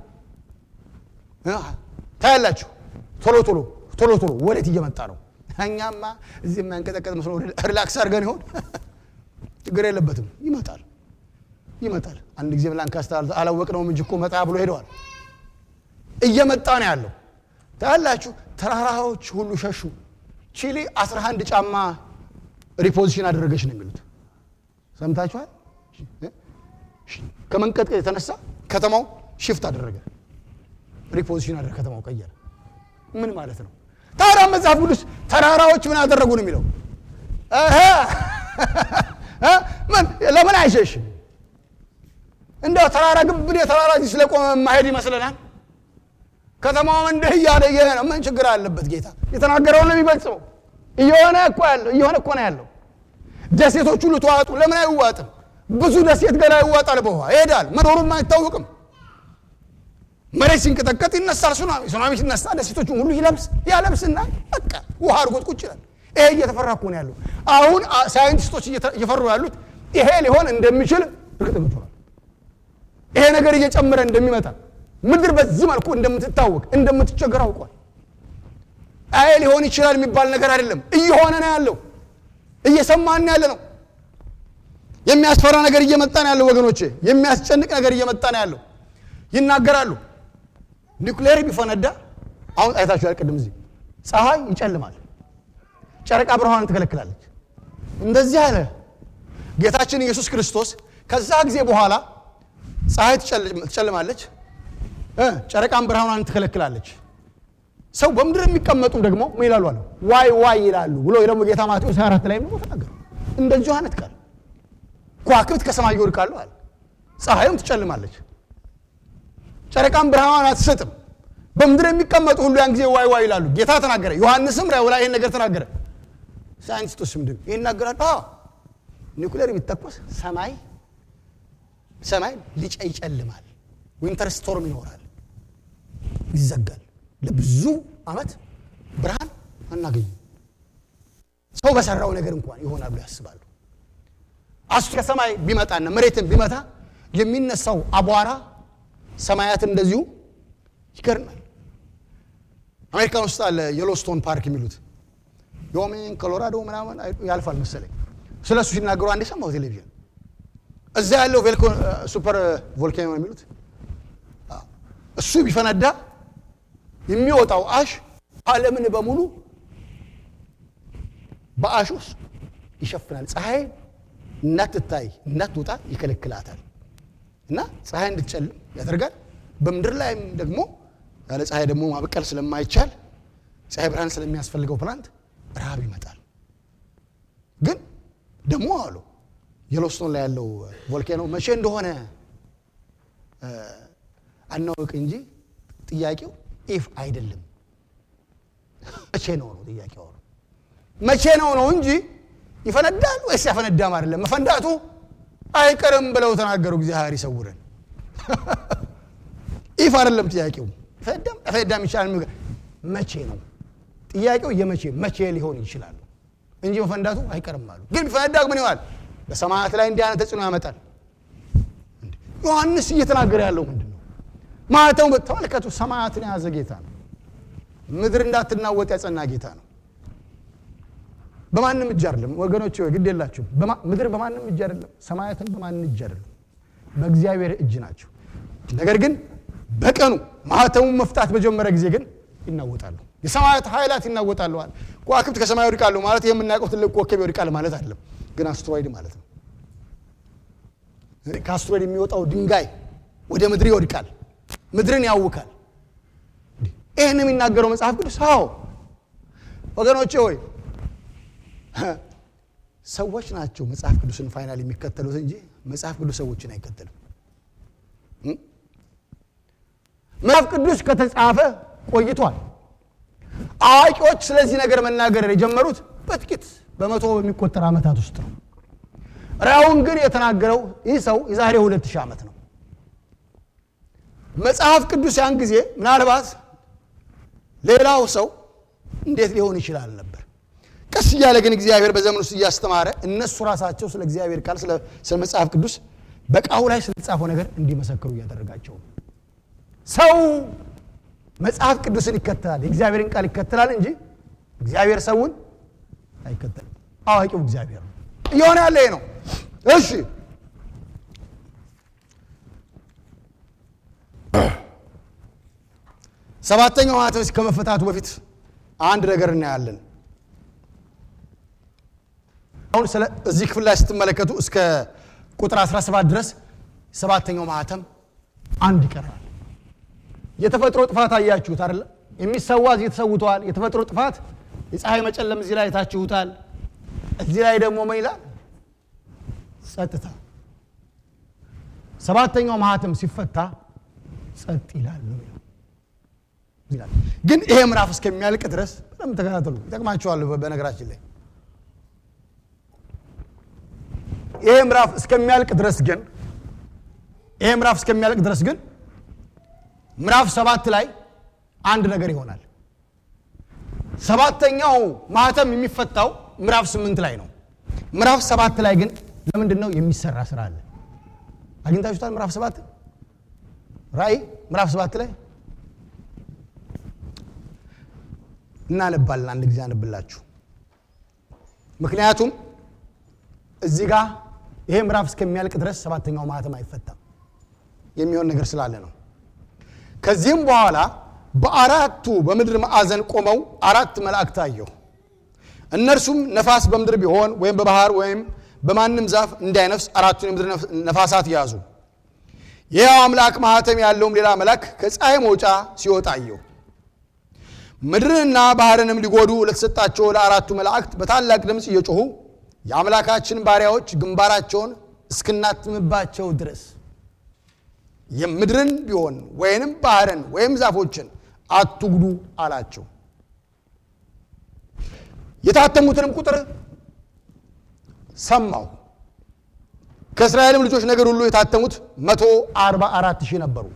ታያላችሁ። ቶሎ ቶሎ ቶሎ ቶሎ ወዴት እየመጣ ነው? እኛማ እዚህ የማንቀጠቀጥ መስሎ ሪላክስ አድርገን ይሆን? ችግር የለበትም። ይመጣል ይመጣል። አንድ ጊዜ ላንካስተር አላወቅነውም እንጂ እኮ መጣ ብሎ ሄደዋል። እየመጣ ነው ያለው። ታያላችሁ። ተራራዎች ሁሉ ሸሹ። ቺሊ 11 ጫማ ሪፖዚሽን አደረገች ነው የሚሉት። ሰምታችኋል? ከመንቀጥቀጥ የተነሳ ከተማው ሽፍት አደረገ፣ ሪፖዚሽን አደረገ፣ ከተማው ቀየረ። ምን ማለት ነው? ታዲያ መጽሐፍ ቅዱስ ተራራዎች ምን አደረጉ ነው የሚለው? ምን ለምን አይሸሽም? እንደው ተራራ ግብን የተራራ እዚህ ስለቆመ ማሄድ ይመስለናል። ከተማውም እንዲህ እያለ እየሄደ ነው። ምን ችግር አለበት? ጌታ የተናገረውን ነው የሚፈጽመው። እየሆነ እኮ ያለው እየሆነ እኮ ነው ያለው። ደሴቶች ሁሉ ተዋጡ። ለምን አይዋጥም? ብዙ ደሴት ገና ይዋጣል። በውሃ ይሄዳል። መኖሩም አይታወቅም። መሬት ሲንቀጠቀጥ ይነሳል ሱናሚ። ሱናሚ ሲነሳ ደሴቶቹን ሁሉ ይለብስ ያለብስና በቃ ውሃ አድርጎት ቁጭ ይላል። ይሄ እየተፈራ እኮ ነው ያለው። አሁን ሳይንቲስቶች እየፈሩ ያሉት ይሄ ሊሆን እንደሚችል እርግጠኞች ሆናል። ይሄ ነገር እየጨመረ እንደሚመጣ ምድር በዚህ መልኩ እንደምትታወቅ እንደምትቸገር አውቋል። አይ ሊሆን ይችላል የሚባል ነገር አይደለም። እየሆነ ነው ያለው። እየሰማን ያለ ነው። የሚያስፈራ ነገር እየመጣ ነው ያለው ወገኖቼ። የሚያስጨንቅ ነገር እየመጣ ነው ያለው። ይናገራሉ። ኒውክሌር ቢፈነዳ አሁን አይታችኋል። ቅድም እዚህ ፀሐይ ይጨልማል፣ ጨረቃ ብርሃንን ትከለክላለች። እንደዚህ አለ ጌታችን ኢየሱስ ክርስቶስ። ከዛ ጊዜ በኋላ ፀሐይ ትጨልማለች፣ ጨረቃን ብርሃኗን ትከለክላለች። ሰው በምድር የሚቀመጡ ደግሞ ምን ይላሉ አለ ዋይ ዋይ ይላሉ ብሎ ደግሞ ጌታ ማቴዎስ 24 ላይ ደግሞ ተናገሩ። እንደዚሁ አይነት ቃል ከዋክብት ከሰማይ ይወድቃሉ አለ። ፀሐይም ትጨልማለች፣ ጨረቃን ብርሃኗን አትሰጥም። በምድር የሚቀመጡ ሁሉ ያን ጊዜ ዋይ ዋይ ይላሉ። ጌታ ተናገረ። ዮሐንስም ራእዩ ላይ ይህን ነገር ተናገረ። ሳይንቲስቶችም ደግሞ ይህን ይናገራሉ። ኒውክሌር ቢተኮስ ሰማይ ሰማይ ሊጨ ይጨልማል፣ ዊንተር ስቶርም ይኖራል፣ ይዘጋል። ለብዙ ዓመት ብርሃን አናገኝም። ሰው በሰራው ነገር እንኳን ይሆናል ብሎ ያስባሉ። አሱ ከሰማይ ቢመጣና መሬትን ቢመታ የሚነሳው አቧራ ሰማያትን እንደዚሁ ይገርናል። አሜሪካን ውስጥ አለ የሎስቶን ፓርክ የሚሉት ዮሜን ኮሎራዶ ምናምን ያልፋል መሰለኝ። ስለ እሱ ሲናገሩ አንዴ ሰማሁ ቴሌቪዥን። እዛ ያለው ሱፐር ቮልካኖ የሚሉት እሱ ቢፈነዳ የሚወጣው አሽ ዓለምን በሙሉ በአሽ ውስጥ ይሸፍናል። ፀሐይ እንዳትታይ እንዳትወጣ ይከለክላታል እና ፀሐይ እንድትጨልም ያደርጋል። በምድር ላይም ደግሞ ያለ ፀሐይ ደግሞ ማበቀል ስለማይቻል ፀሐይ ብርሃን ስለሚያስፈልገው ፕላንት ረሃብ ይመጣል። ግን ደግሞ አሉ የሎስቶን ላይ ያለው ቮልካኖ መቼ እንደሆነ አናውቅ እንጂ ጥያቄው ኢፍ አይደለም መቼ ነው ነው ጥያቄው። መቼ ነው ነው እንጂ ይፈነዳል ወይስ ያፈነዳም አይደለም። መፈንዳቱ አይቀርም ብለው ተናገሩ። እግዚአብሔር ይሰውረን። ኢፍ አይደለም ጥያቄው። ፈዳም ፈዳም ይችላል። መቼ ነው ጥያቄው? የመቼ መቼ ሊሆን ይችላል እንጂ መፈንዳቱ አይቀርም አሉ። ግን ቢፈነዳ ምን ይሆናል? በሰማያት ላይ እንዲህ አይነት ተጽዕኖ ያመጣል። ዮሐንስ እየተናገረ ያለው ምንድን ነው? ማለተው ተመልከቱ። ሰማያትን የያዘ ጌታ ነው። ምድር እንዳትናወጥ ያጸና ጌታ ነው። በማንም እጅ አይደለም ወገኖች፣ ግድ የላችሁም። ምድር በማንም እጅ አይደለም፣ ሰማያትን በማንም እጅ አይደለም፣ በእግዚአብሔር እጅ ናቸው። ነገር ግን በቀኑ ማህተሙን መፍታት በጀመረ ጊዜ ግን ይናወጣሉ። የሰማያት ኃይላት ይናወጣሉ። ከዋክብት ከሰማይ ይወድቃሉ ማለት ይህ የምናውቀው ትልቅ ኮከብ ይወድቃል ማለት አይደለም፣ ግን አስትሮይድ ማለት ነው። ከአስትሮይድ የሚወጣው ድንጋይ ወደ ምድር ይወድቃል፣ ምድርን ያውካል። ይህን የሚናገረው መጽሐፍ ቅዱስ አዎ ወገኖቼ ሆይ ሰዎች ናቸው መጽሐፍ ቅዱስን ፋይናል የሚከተሉት እንጂ መጽሐፍ ቅዱስ ሰዎችን አይከተልም። መጽሐፍ ቅዱስ ከተጻፈ ቆይቷል። አዋቂዎች ስለዚህ ነገር መናገር የጀመሩት በጥቂት በመቶ በሚቆጠር ዓመታት ውስጥ ነው። ራእዩን ግን የተናገረው ይህ ሰው የዛሬ ሁለት ሺህ ዓመት ነው። መጽሐፍ ቅዱስ ያን ጊዜ ምናልባት ሌላው ሰው እንዴት ሊሆን ይችላል ነበር። ቀስ እያለ ግን እግዚአብሔር በዘመን ውስጥ እያስተማረ እነሱ ራሳቸው ስለ እግዚአብሔር ቃል ስለ መጽሐፍ ቅዱስ በቃሉ ላይ ስለተጻፈው ነገር እንዲመሰክሩ እያደረጋቸው ሰው መጽሐፍ ቅዱስን ይከተላል፣ የእግዚአብሔርን ቃል ይከተላል እንጂ እግዚአብሔር ሰውን አይከተልም። አዋቂው እግዚአብሔር ነው። እየሆነ ያለ ይሄ ነው። እሺ ሰባተኛው ማኅተም ከመፈታቱ በፊት አንድ ነገር እናያለን። አሁን ስለ እዚህ ክፍል ላይ ስትመለከቱ እስከ ቁጥር 17 ድረስ ሰባተኛው ማኅተም አንድ ይቀራል። የተፈጥሮ ጥፋት አያችሁት አይደለ? የሚሰዋ እዚህ ተሰውተዋል። የተፈጥሮ ጥፋት የፀሐይ መጨለም እዚህ ላይ ታችሁታል። እዚህ ላይ ደግሞ ምን ይላል? ጸጥታ። ሰባተኛው ማኅተም ሲፈታ ጸጥ ይላል ነው የሚለው። ይላል። ግን ይሄ ምዕራፍ እስከሚያልቅ ድረስ በጣም ተከታተሉ፣ ይጠቅማቸዋል። በነገራችን ላይ ይሄ ምዕራፍ እስከሚያልቅ ድረስ ግን ይሄ ምዕራፍ እስከሚያልቅ ድረስ ግን ምዕራፍ ሰባት ላይ አንድ ነገር ይሆናል። ሰባተኛው ማህተም የሚፈታው ምዕራፍ ስምንት ላይ ነው። ምዕራፍ ሰባት ላይ ግን ለምንድን ነው የሚሰራ ስራ አለ። አግኝታችሁታል? ምዕራፍ ሰባት ራእይ ምዕራፍ ሰባት ላይ እናነባለን። አንድ ጊዜ አነብላችሁ። ምክንያቱም እዚህ ጋር ይሄ ምዕራፍ እስከሚያልቅ ድረስ ሰባተኛው ማህተም አይፈታም የሚሆን ነገር ስላለ ነው። ከዚህም በኋላ በአራቱ በምድር ማዕዘን ቆመው አራት መላእክት አየሁ። እነርሱም ነፋስ በምድር ቢሆን ወይም በባህር ወይም በማንም ዛፍ እንዳይነፍስ አራቱን የምድር ነፋሳት ያዙ። ይኸው አምላክ ማህተም ያለውም ሌላ መልአክ ከፀሐይ መውጫ ሲወጣ አየሁ። ምድርንና ባህርንም ሊጎዱ ለተሰጣቸው ለአራቱ መላእክት በታላቅ ድምፅ እየጮኹ የአምላካችን ባሪያዎች ግንባራቸውን እስክናትምባቸው ድረስ የምድርን ቢሆን ወይንም ባህርን ወይም ዛፎችን አትጉዱ አላቸው። የታተሙትንም ቁጥር ሰማሁ። ከእስራኤልም ልጆች ነገድ ሁሉ የታተሙት መቶ አርባ አራት ሺህ ነበሩ።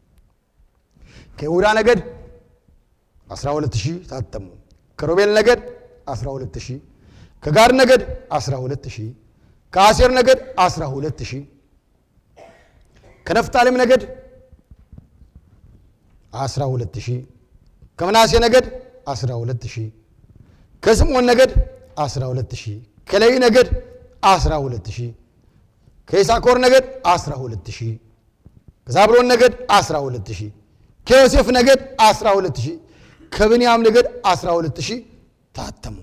ከይሁዳ ነገድ 12 ሺህ ታተሙ። ከሮቤል ነገድ 12 ሺህ ከጋድ ነገድ 12 ሺህ ከአሴር ነገድ 12 ሺህ ከነፍታሌም ነገድ 12 ሺህ ከምናሴ ነገድ 12 ሺህ ከስምዖን ነገድ 12 ሺህ ከሌዊ ነገድ 12 ሺህ ከይሳኮር ነገድ 12 ሺህ ከዛብሎን ነገድ 12 ሺህ ከዮሴፍ ነገድ 12 ሺህ ከብንያም ነገድ 12 ሺህ ታተሙ።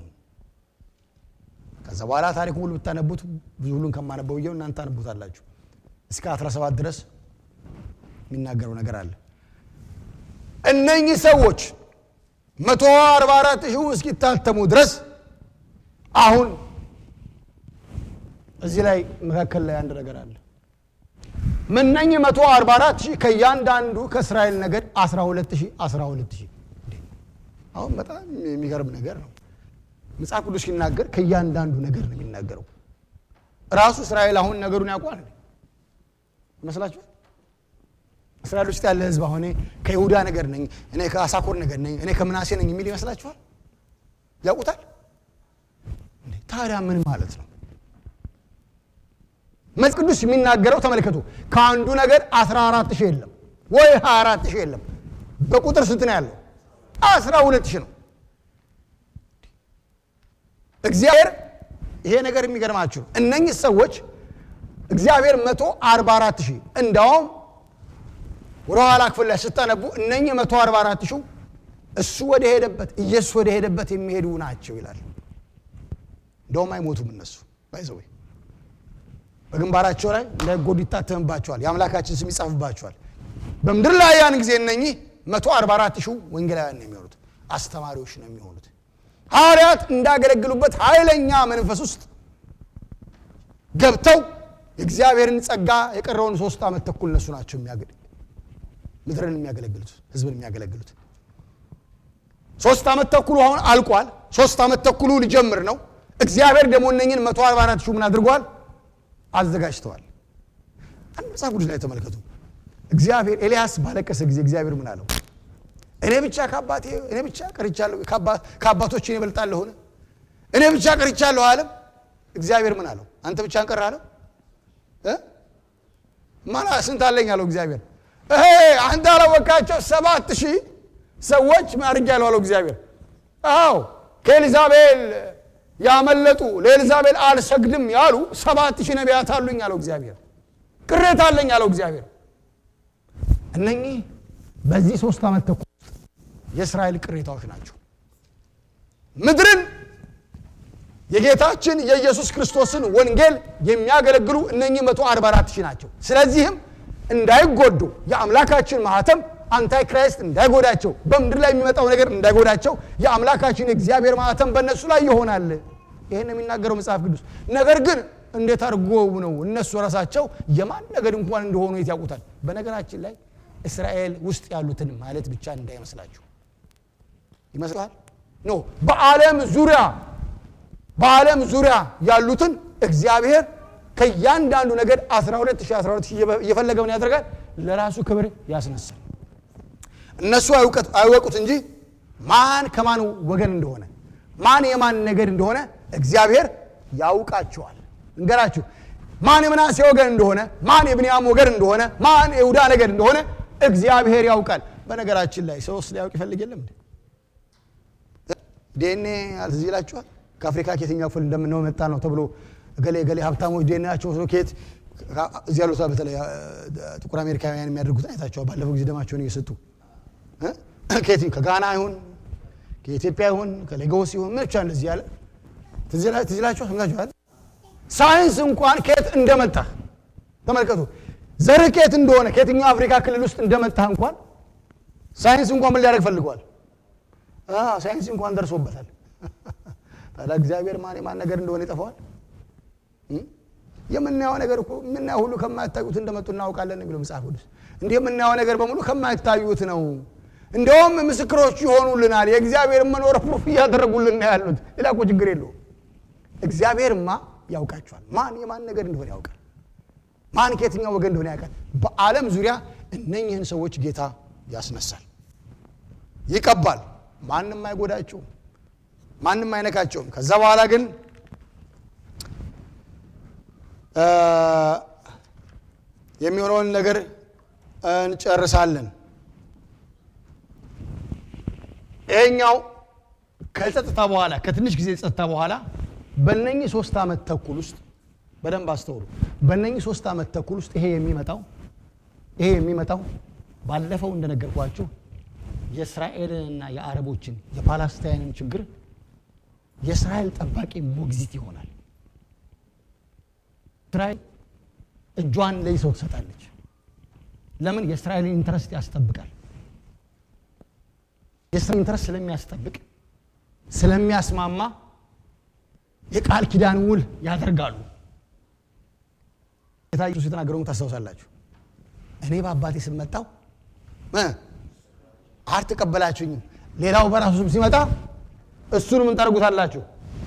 ከዛ በኋላ ታሪኩ ሁሉ ብታነቡት ብዙ ሁሉን ከማነበው እየው እናንተ ታነቡታላችሁ። እስከ 17 ድረስ የሚናገረው ነገር አለ። እነኚህ ሰዎች 144 ሺህ እስኪታተሙ ድረስ አሁን እዚህ ላይ መካከል ላይ አንድ ነገር አለ። እነኚህ 144 ሺህ ከእያንዳንዱ ከእስራኤል ነገድ 12 ሺህ 12 ሺህ አሁን በጣም የሚገርም ነገር ነው። መጽሐፍ ቅዱስ ሲናገር ከእያንዳንዱ ነገር ነው የሚናገረው። ራሱ እስራኤል አሁን ነገሩን ያውቋል ይመስላችኋል? እስራኤል ውስጥ ያለ ህዝብ አሁን ከይሁዳ ነገር ነኝ፣ እኔ ከአሳኮር ነገር ነኝ፣ እኔ ከምናሴ ነኝ የሚል ይመስላችኋል? ያውቁታል? ታዲያ ምን ማለት ነው? መጽሐፍ ቅዱስ የሚናገረው ተመልከቱ፣ ከአንዱ ነገር 14 ሺህ የለም ወይ 24 ሺህ የለም። በቁጥር ስንት ነው ያለው? 12 ሺህ ነው። እግዚአብሔር ይሄ ነገር የሚገርማችሁ ነው። እነኚህ ሰዎች እግዚአብሔር 144 ሺህ እንዳውም ወደ ኋላ ክፍል ላይ ስታነቡ እነኚህ 144 ሺህ እሱ ወደ ሄደበት ኢየሱስ ወደ ሄደበት የሚሄዱ ናቸው ይላል። እንደውም አይሞቱም እነሱ ባይዘዌ በግንባራቸው ላይ እንዳይጎዱ ይታተምባቸዋል። የአምላካችን ስም ይጻፍባቸዋል። በምድር ላይ ያን ጊዜ እነኚህ 144 ሺህ ወንጌላውያን ነው የሚሆኑት፣ አስተማሪዎች ነው የሚሆኑት። ሐዋርያት እንዳገለግሉበት ኃይለኛ መንፈስ ውስጥ ገብተው የእግዚአብሔርን ጸጋ የቀረውን ሶስት ዓመት ተኩል እነሱ ናቸው ምድርን የሚያገለግሉት ህዝብን የሚያገለግሉት። ሶስት ዓመት ተኩሉ አሁን አልቋል። ሶስት ዓመት ተኩሉ ሊጀምር ነው። እግዚአብሔር ደግሞ እነኝን 144 ሺህ ምን አድርጓል? አዘጋጅተዋል። አንድ መጽሐፍ ቅዱስ ላይ ተመልከቱ። እግዚአብሔር ኤልያስ ባለቀሰ ጊዜ እግዚአብሔር ምን አለው? እኔ ብቻ ከአባቴ እኔ ብቻ ቀርቻለሁ፣ ከአባቶች እኔ እበልጣለሁን? እኔ ብቻ ቀርቻለሁ አለም። እግዚአብሔር ምን አለው? አንተ ብቻ እንቀር አለው። ማላ ስንት አለኝ አለው እግዚአብሔር። ይሄ አንተ አላወቃቸው ሰባት ሺህ ሰዎች አድርጌያለሁ አለው እግዚአብሔር። አዎ ከኤልዛቤል ያመለጡ ለኤልዛቤል አልሰግድም ያሉ ሰባት ሺህ ነቢያት አሉኝ አለው እግዚአብሔር። ቅሬታ አለኝ አለው እግዚአብሔር። እነኚህ በዚህ ሶስት ዓመት ተኩል ውስጥ የእስራኤል ቅሬታዎች ናቸው። ምድርን የጌታችን የኢየሱስ ክርስቶስን ወንጌል የሚያገለግሉ እነኚህ 144 ሺህ ናቸው። ስለዚህም እንዳይጎዱ የአምላካችን ማህተም አንታይ ክራይስት እንዳይጎዳቸው፣ በምድር ላይ የሚመጣው ነገር እንዳይጎዳቸው የአምላካችን የእግዚአብሔር ማህተም በእነሱ ላይ ይሆናል። ይህን የሚናገረው መጽሐፍ ቅዱስ። ነገር ግን እንዴት አድርጎ ነው እነሱ ራሳቸው የማን ነገድ እንኳን እንደሆኑ የት ያውቁታል? በነገራችን ላይ እስራኤል ውስጥ ያሉትን ማለት ብቻ እንዳይመስላችሁ ይመስላል ኖ በዓለም ዙሪያ በዓለም ዙሪያ ያሉትን እግዚአብሔር ከእያንዳንዱ ነገድ 12 ሺህ 12 ሺህ እየፈለገውን ያደርጋል ለራሱ ክብር ያስነሳል እነሱ አይወቁት እንጂ ማን ከማን ወገን እንደሆነ ማን የማን ነገድ እንደሆነ እግዚአብሔር ያውቃቸዋል እንገራችሁ ማን የምናሴ ወገን እንደሆነ ማን የብንያም ወገን እንደሆነ ማን የይሁዳ ነገድ እንደሆነ እግዚአብሔር ያውቃል በነገራችን ላይ ሰውስ ሊያውቅ ይፈልግ የለም እንዴ ዴኔ አልትዝ ይላችኋል ከአፍሪካ ከየትኛው ክፍል እንደምነው መጣ ነው ተብሎ እገሌ እገሌ ሀብታሞች ዴናቸው ወስዶ ከየት እዚህ ያሉት በተለይ ጥቁር አሜሪካውያን የሚያደርጉትን አይታቸዋል ባለፈው ጊዜ ደማቸውን እየሰጡ ከየት ከጋና ይሁን ከኢትዮጵያ ይሁን ከሌጎስ ይሁን ምን ብቻ እንደዚህ ያለ ትዝ ይላችኋል ሰምታችኋል ሳይንስ እንኳን ከየት እንደመጣ ተመልከቱ ዘርህ ከየት እንደሆነ ከየትኛው አፍሪካ ክልል ውስጥ እንደመጣ እንኳን ሳይንስ እንኳን ምን ሊያደርግ ፈልገዋል ሳይንስ እንኳን ደርሶበታል ታዲያ እግዚአብሔር ማን የማን ነገር እንደሆነ ይጠፋዋል የምናየው ነገር እኮ የምናየው ሁሉ ከማይታዩት እንደመጡ እናውቃለን የሚለው መጽሐፍ ቅዱስ እንዲህ የምናየው ነገር በሙሉ ከማይታዩት ነው እንደውም ምስክሮች ይሆኑልናል የእግዚአብሔር መኖር ፕሩፍ እያደረጉልን ያሉት ሌላ እኮ ችግር የለው እግዚአብሔርማ ያውቃቸዋል ማን የማን ነገር እንደሆነ ያውቃል ማን ከየትኛው ወገን እንደሆነ ያውቃል በዓለም ዙሪያ እነኝህን ሰዎች ጌታ ያስነሳል ይቀባል ማንም አይጎዳቸውም ማንም አይነካቸውም ከዛ በኋላ ግን የሚሆነውን ነገር እንጨርሳለን ይሄኛው ከጸጥታ በኋላ ከትንሽ ጊዜ ጸጥታ በኋላ በነኚህ ሶስት ዓመት ተኩል ውስጥ በደንብ አስተውሉ በነኚህ ሶስት ዓመት ተኩል ውስጥ ይሄ የሚመጣው ይሄ የሚመጣው ባለፈው እንደነገርኳችሁ የእስራኤልንና የአረቦችን የፓላስታይንን ችግር የእስራኤል ጠባቂ ሞግዚት ይሆናል እስራኤል እጇን ለይሰው ትሰጣለች ለምን የእስራኤልን ኢንትረስት ያስጠብቃል የእስራኤል ኢንትረስት ስለሚያስጠብቅ ስለሚያስማማ የቃል ኪዳን ውል ያደርጋሉ ጌታ ኢየሱስ የተናገረውን ታስታውሳላችሁ እኔ በአባቴ ስመጣው አልተቀበላችሁኝም ሌላው በራሱ ስም ሲመጣ እሱን ምን ታደርጉታላችሁ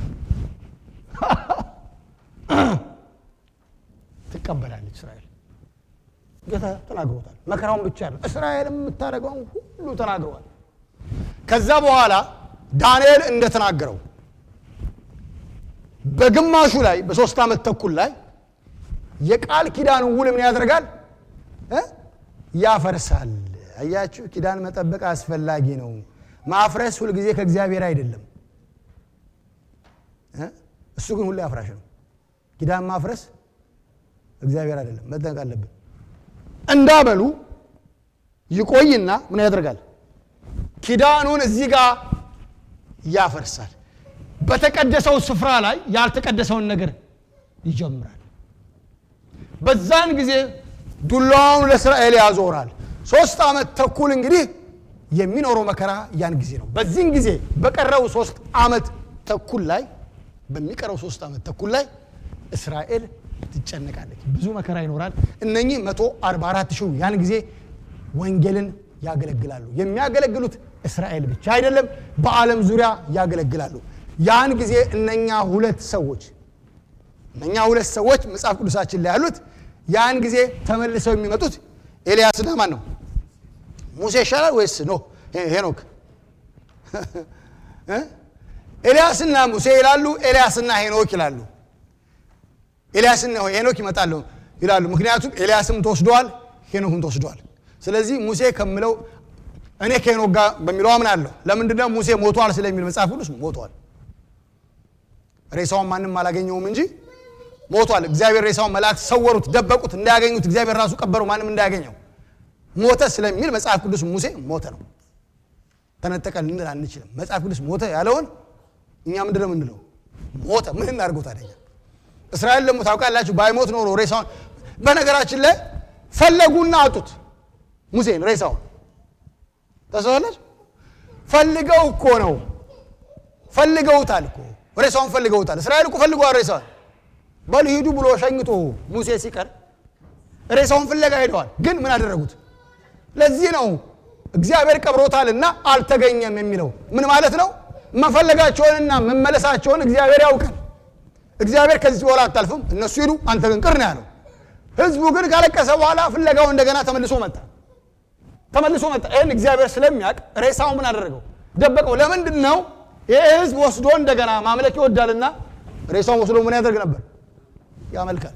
ትቀበላለች እስራኤል ጌታ ተናግሮታል መከራውን ብቻ ያለ እስራኤል የምታደርገውን ሁሉ ተናግረዋል ከዛ በኋላ ዳንኤል እንደተናገረው በግማሹ ላይ በሶስት ዓመት ተኩል ላይ የቃል ኪዳን ውል ምን ያደርጋል ያፈርሳል አያችሁ ኪዳን መጠበቅ አስፈላጊ ነው ማፍረስ ሁልጊዜ ከእግዚአብሔር አይደለም እሱ ግን ሁሌ አፍራሽ ነው ኪዳን ማፍረስ እግዚአብሔር አይደለም መጠንቅ አለብን እንዳበሉ ይቆይና ምን ያደርጋል ኪዳኑን እዚህ ጋር ያፈርሳል በተቀደሰው ስፍራ ላይ ያልተቀደሰውን ነገር ይጀምራል በዛን ጊዜ ዱላውን ለእስራኤል ያዞራል ሶስት ዓመት ተኩል እንግዲህ የሚኖረው መከራ ያን ጊዜ ነው በዚህን ጊዜ በቀረው ሶስት ዓመት ተኩል ላይ በሚቀረው ሶስት ዓመት ተኩል ላይ እስራኤል ትጨነቃለች ብዙ መከራ ይኖራል እነኚህ 144 ሺህ ያን ጊዜ ወንጌልን ያገለግላሉ የሚያገለግሉት እስራኤል ብቻ አይደለም በዓለም ዙሪያ ያገለግላሉ ያን ጊዜ እነኛ ሁለት ሰዎች እነኛ ሁለት ሰዎች መጽሐፍ ቅዱሳችን ላይ ያሉት ያን ጊዜ ተመልሰው የሚመጡት ኤልያስና ማን ነው ሙሴ ይሻላል ወይስ ኖ ሄኖክ ኤልያስና ሙሴ ይላሉ ኤልያስና ሄኖክ ይላሉ ኤልያስና ሄኖክ ይመጣሉ ይላሉ ምክንያቱም ኤልያስም ተወስደዋል ሄኖክም ተወስደዋል ስለዚህ ሙሴ ከምለው እኔ ከሄኖክ ጋር በሚለው አምናለሁ ለምንድነው ሙሴ ሞቷል ስለሚል መጽሐፍ ቅዱስ ሞቷል ሬሳውን ማንም አላገኘውም እንጂ ሞቷል እግዚአብሔር ሬሳውን መላእክት ሰወሩት ደበቁት እንዳያገኙት እግዚአብሔር ራሱ ቀበረው ማንም እንዳያገኘው ሞተ ስለሚል መጽሐፍ ቅዱስ ሙሴ ሞተ ነው ተነጠቀ ልንል አንችልም መጽሐፍ ቅዱስ ሞተ ያለውን እኛ ምንድን ነው ምንለው ሞተ ምን እናድርገው ታደኛ እስራኤል ደግሞ ታውቃላችሁ ባይሞት ኖሮ ሬሳውን በነገራችን ላይ ፈለጉና አጡት ሙሴን ሬሳውን ተሰዋላች ፈልገው እኮ ነው ፈልገውታል እኮ ሬሳውን ፈልገውታል እስራኤል እኮ ፈልገዋል ሬሳውን በል ሂዱ ብሎ ሸኝቶ ሙሴ ሲቀር ሬሳውን ፍለጋ ሄደዋል ግን ምን አደረጉት ለዚህ ነው እግዚአብሔር ቀብሮታልና አልተገኘም የሚለው ምን ማለት ነው? መፈለጋቸውንና መመለሳቸውን እግዚአብሔር ያውቃል። እግዚአብሔር ከዚህ በኋላ አታልፍም፣ እነሱ ሂዱ፣ አንተ ግን ቅር ነው ያለው። ህዝቡ ግን ካለቀሰ በኋላ ፍለጋው እንደገና ተመልሶ መጣ ተመልሶ መጣ። ይህን እግዚአብሔር ስለሚያውቅ ሬሳው ምን አደረገው? ደበቀው። ለምንድን ነው? ይህ ህዝብ ወስዶ እንደገና ማምለክ ይወዳልና ሬሳውን ወስዶ ምን ያደርግ ነበር? ያመልካል።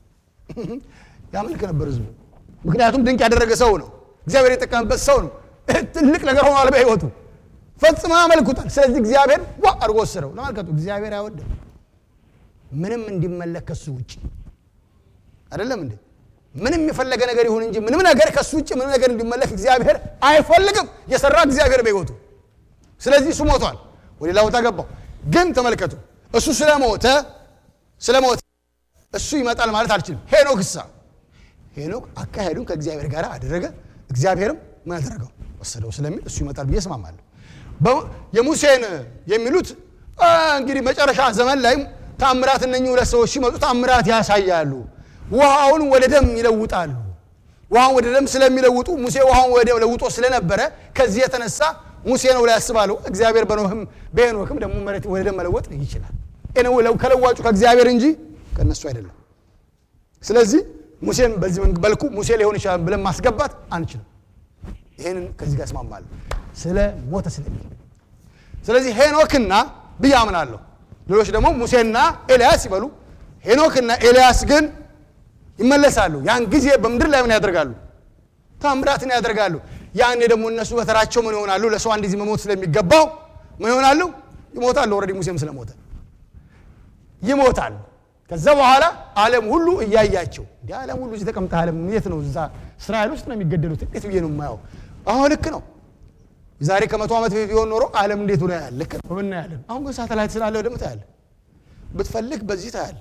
ያመልክ ነበር ህዝቡ። ምክንያቱም ድንቅ ያደረገ ሰው ነው። እግዚአብሔር የጠቀመበት ሰው ነው። ትልቅ ነገር ሆኗል በህይወቱ። ፈጽሞ ያመልኩታል። ስለዚህ እግዚአብሔር ዋ አድርጎ ወሰደው። ለማልከቱ እግዚአብሔር አይወድም ምንም እንዲመለክ ከሱ ውጭ አይደለም እንዴ? ምንም የፈለገ ነገር ይሁን እንጂ ምንም ነገር ከሱ ውጭ ምንም ነገር እንዲመለክ እግዚአብሔር አይፈልግም። የሰራ እግዚአብሔር በህይወቱ። ስለዚህ እሱ ሞቷል፣ ወደ ሌላ ቦታ ገባው። ግን ተመልከቱ፣ እሱ ስለሞተ ስለሞተ እሱ ይመጣል ማለት አልችልም። ሄኖክ እሳ ሄኖክ አካሄዱን ከእግዚአብሔር ጋር አደረገ፣ እግዚአብሔርም ምን አደረገው ወሰደው ስለሚል እሱ ይመጣል ብዬ እስማማለሁ። የሙሴን የሚሉት እንግዲህ መጨረሻ ዘመን ላይ ታምራት እነኚህ ሁለት ሰዎች ሲመጡ ታምራት ያሳያሉ። ውሃውን ወደ ደም ይለውጣሉ። ውሃውን ወደ ደም ስለሚለውጡ ሙሴ ውሃውን ወደ ደም ለውጦ ስለነበረ ከዚህ የተነሳ ሙሴ ነው ላይ ያስባሉ። እግዚአብሔር በኖህም በሄኖክም ደግሞ መሬት ወደ ደም መለወጥ ይችላል። ከለዋጩ ከእግዚአብሔር እንጂ ከእነሱ አይደለም። ስለዚህ ሙሴን በዚህ መልኩ ሙሴ ሊሆን ይችላል ብለን ማስገባት አንችልም። ይህንን ከዚህ ጋር እስማማለሁ ስለ ሞተ ስለሚል ስለዚህ ሄኖክና ብዬ አምናለሁ። ሌሎች ደግሞ ሙሴና ኤልያስ ይበሉ። ሄኖክና ኤልያስ ግን ይመለሳሉ። ያን ጊዜ በምድር ላይ ምን ያደርጋሉ? ታምራትን ያደርጋሉ። ያኔ ደግሞ እነሱ በተራቸው ምን ይሆናሉ? ለሰው አንድ ጊዜ መሞት ስለሚገባው ምን ይሆናሉ? ይሞታሉ። ኦልሬዲ ሙሴም ስለሞተ ይሞታል። ከዛ በኋላ ዓለም ሁሉ እያያቸው እንዲ ዓለም ሁሉ እዚህ ተቀምጠ ዓለም የት ነው? እዛ እስራኤል ውስጥ ነው የሚገደሉት። እንዴት ብዬ ነው የማየው? አሁን ልክ ነው። ዛሬ ከመቶ ዓመት በፊት ቢሆን ኖሮ ዓለም እንዴት ሆነ ያለ ልክ ነው እናያለን። አሁን ግን ሳተላይት ስላለ ደግሞ ታያለ። ብትፈልግ በዚህ ታያለ።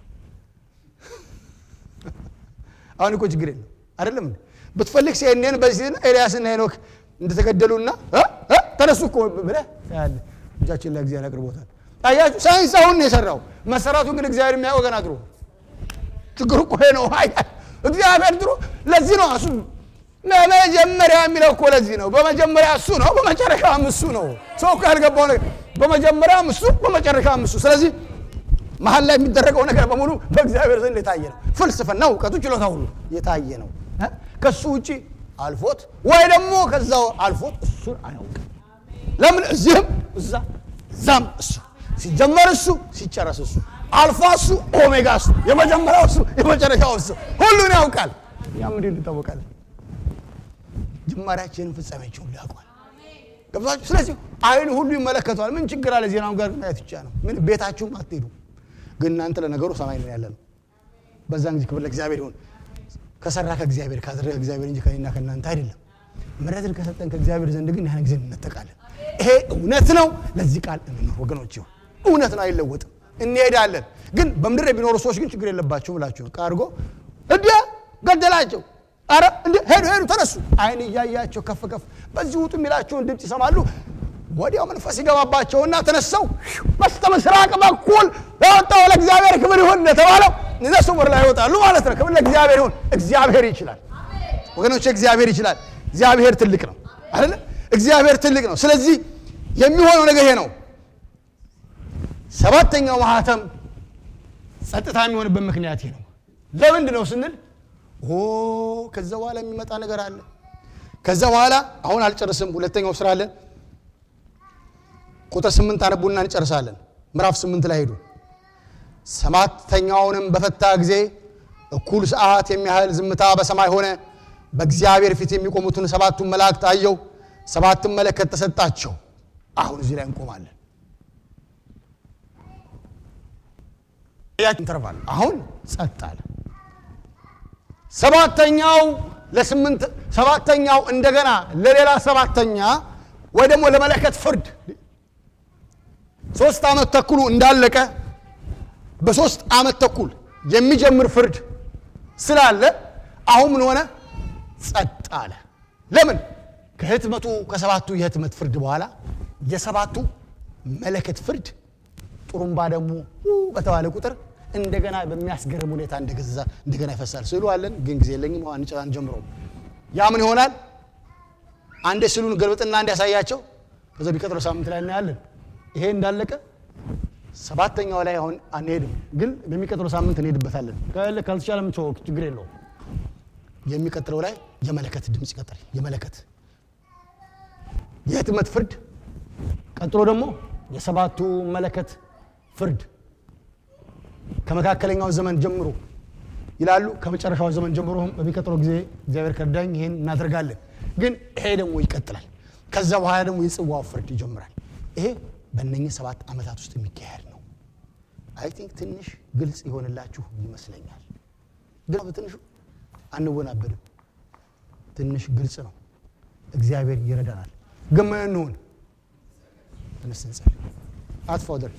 አሁን እኮ ችግር የለም አይደለም እንዴ? ብትፈልግ ሲኤንኤን በዚህ ኤልያስና ሄኖክ እንደተገደሉና ተነሱ እኮ ብለህ ታያለ። እጃችን ላይ እግዚአብሔር አቅርቦታል። አያችሁ፣ ሳይንስ አሁን ነው የሰራው። መሰራቱን ግን እግዚአብሔር የሚያውቀው ገና ድሮ። ችግሩ እኮ ነው። እግዚአብሔር ድሮ ለዚህ ነው እሱ በመጀመሪያ የሚለው እኮ ለዚህ ነው። በመጀመሪያ እሱ ነው፣ በመጨረሻም እሱ ነው። ሰው እኮ ያልገባው ነገር በመጀመሪያም እሱ፣ በመጨረሻም እሱ። ስለዚህ መሀል ላይ የሚደረገው ነገር በሙሉ በእግዚአብሔር ዘንድ የታየ ነው። ፍልስፍና፣ እውቀቱ፣ ችሎታ ሁሉ የታየ ነው። ከሱ ውጭ አልፎት ወይ ደግሞ ከዛው አልፎት እሱን አያውቅም። ለምን እዚህም እዛ እዛም እሱ ሲጀመር እሱ ሲጨረስ እሱ አልፋ እሱ ኦሜጋ እሱ የመጀመሪያው እሱ የመጨረሻው እሱ ሁሉን ያውቃል። ያም እንዲህ እንታወቃለን ጅማሬያችንን ፍጻሜያቸውን ሊያውቋል። ገብቷችሁ? ስለዚህ አይን ሁሉ ይመለከተዋል። ምን ችግር አለ? ዜናውን ጋር ማየት ብቻ ነው። ምን ቤታችሁም አትሄዱ። ግን እናንተ ለነገሩ ሰማይ ነው ያለ ነው። በዛን ጊዜ ክብር ለእግዚአብሔር ይሁን። ከሰራ ከእግዚአብሔር ካደረገ እግዚአብሔር እንጂ ከእኔና ከእናንተ አይደለም። ምሕረትን ከሰጠን ከእግዚአብሔር ዘንድ ግን ያን ጊዜ እንነጠቃለን። ይሄ እውነት ነው። ለዚህ ቃል እንኖር ወገኖች፣ ይሁን እውነት ነው፣ አይለወጥም። እንሄዳለን። ግን በምድር የሚኖሩ ሰዎች ግን ችግር የለባቸውም እላችሁ ነው። ቃርጎ እንደ ገደላቸው አረ እንደ ሄዱ ሄዱ ተነሱ። አይን እያያቸው ከፍ ከፍ በዚህ ውጡ የሚላቸውን ድምፅ ይሰማሉ። ወዲያው መንፈስ ይገባባቸውና ተነሰው በስተ ምስራቅ በኩል ለወጣው ለእግዚአብሔር ክብር ይሁን እንደተባለው እነሱ ወር ላይ ይወጣሉ ማለት ነው። ክብር ለእግዚአብሔር ይሁን። እግዚአብሔር ይችላል ወገኖች፣ እግዚአብሔር ይችላል። እግዚአብሔር ትልቅ ነው አይደለ? እግዚአብሔር ትልቅ ነው። ስለዚህ የሚሆነው ነገር ይሄ ነው። ሰባተኛው ማህተም ጸጥታ የሚሆንበት ምክንያት ይሄ ነው። ለምንድን ነው ስንል ኦ ከዛ በኋላ የሚመጣ ነገር አለ። ከዛ በኋላ አሁን አልጨርስም። ሁለተኛው ስራ አለ። ቁጥር ስምንት አነቡና እንጨርሳለን። ምዕራፍ ስምንት ላይ ሄዱ። ሰባተኛውንም በፈታ ጊዜ እኩል ሰዓት የሚያህል ዝምታ በሰማይ ሆነ። በእግዚአብሔር ፊት የሚቆሙትን ሰባቱን መላእክት አየው። ሰባቱን መለከት ተሰጣቸው። አሁን እዚህ ላይ እንቆማለን። ኢንተርቫል አሁን ጸጥ አለ። ሰባተኛው ለስምንት ሰባተኛው እንደገና ለሌላ ሰባተኛ ወይ ደግሞ ለመለከት ፍርድ ሶስት ዓመት ተኩሉ እንዳለቀ በሶስት ዓመት ተኩል የሚጀምር ፍርድ ስላለ አሁን ምን ሆነ? ጸጥ አለ። ለምን? ከህትመቱ ከሰባቱ የህትመት ፍርድ በኋላ የሰባቱ መለከት ፍርድ ጥሩምባ ደግሞ በተባለ ቁጥር እንደገና በሚያስገርም ሁኔታ እንደገዛ እንደገና ይፈሳል። ስዕሉ አለን ግን ጊዜ የለኝም። አንጨራን ጀምሮ ያ ምን ይሆናል? አንዴ ስሉን ገልብጥና እንዲያሳያቸው ከዛ ቢቀጥለው ሳምንት ላይ እናያለን። ይሄ እንዳለቀ ሰባተኛው ላይ አሁን አንሄድም፣ ግን በሚቀጥለው ሳምንት እንሄድበታለን። ካልተቻለም ችግር የለውም። የሚቀጥለው ላይ የመለከት ድምፅ ይቀጥል። የመለከት የህትመት ፍርድ፣ ቀጥሎ ደግሞ የሰባቱ መለከት ፍርድ ከመካከለኛው ዘመን ጀምሮ ይላሉ። ከመጨረሻው ዘመን ጀምሮ በሚቀጥለው ጊዜ እግዚአብሔር ከዳኝ ይሄን እናደርጋለን። ግን ይሄ ደግሞ ይቀጥላል። ከዛ በኋላ ደግሞ የጽዋው ፍርድ ይጀምራል። ይሄ በእነኝህ ሰባት ዓመታት ውስጥ የሚካሄድ ነው። አይ ቲንክ ትንሽ ግልጽ የሆንላችሁ ይመስለኛል። ግን በትንሹ አንወናበድም። ትንሽ ግልጽ ነው። እግዚአብሔር ይረዳናል። ግን ምን እንሆን? ተነስ እንጸልይ። አጥፋው ደር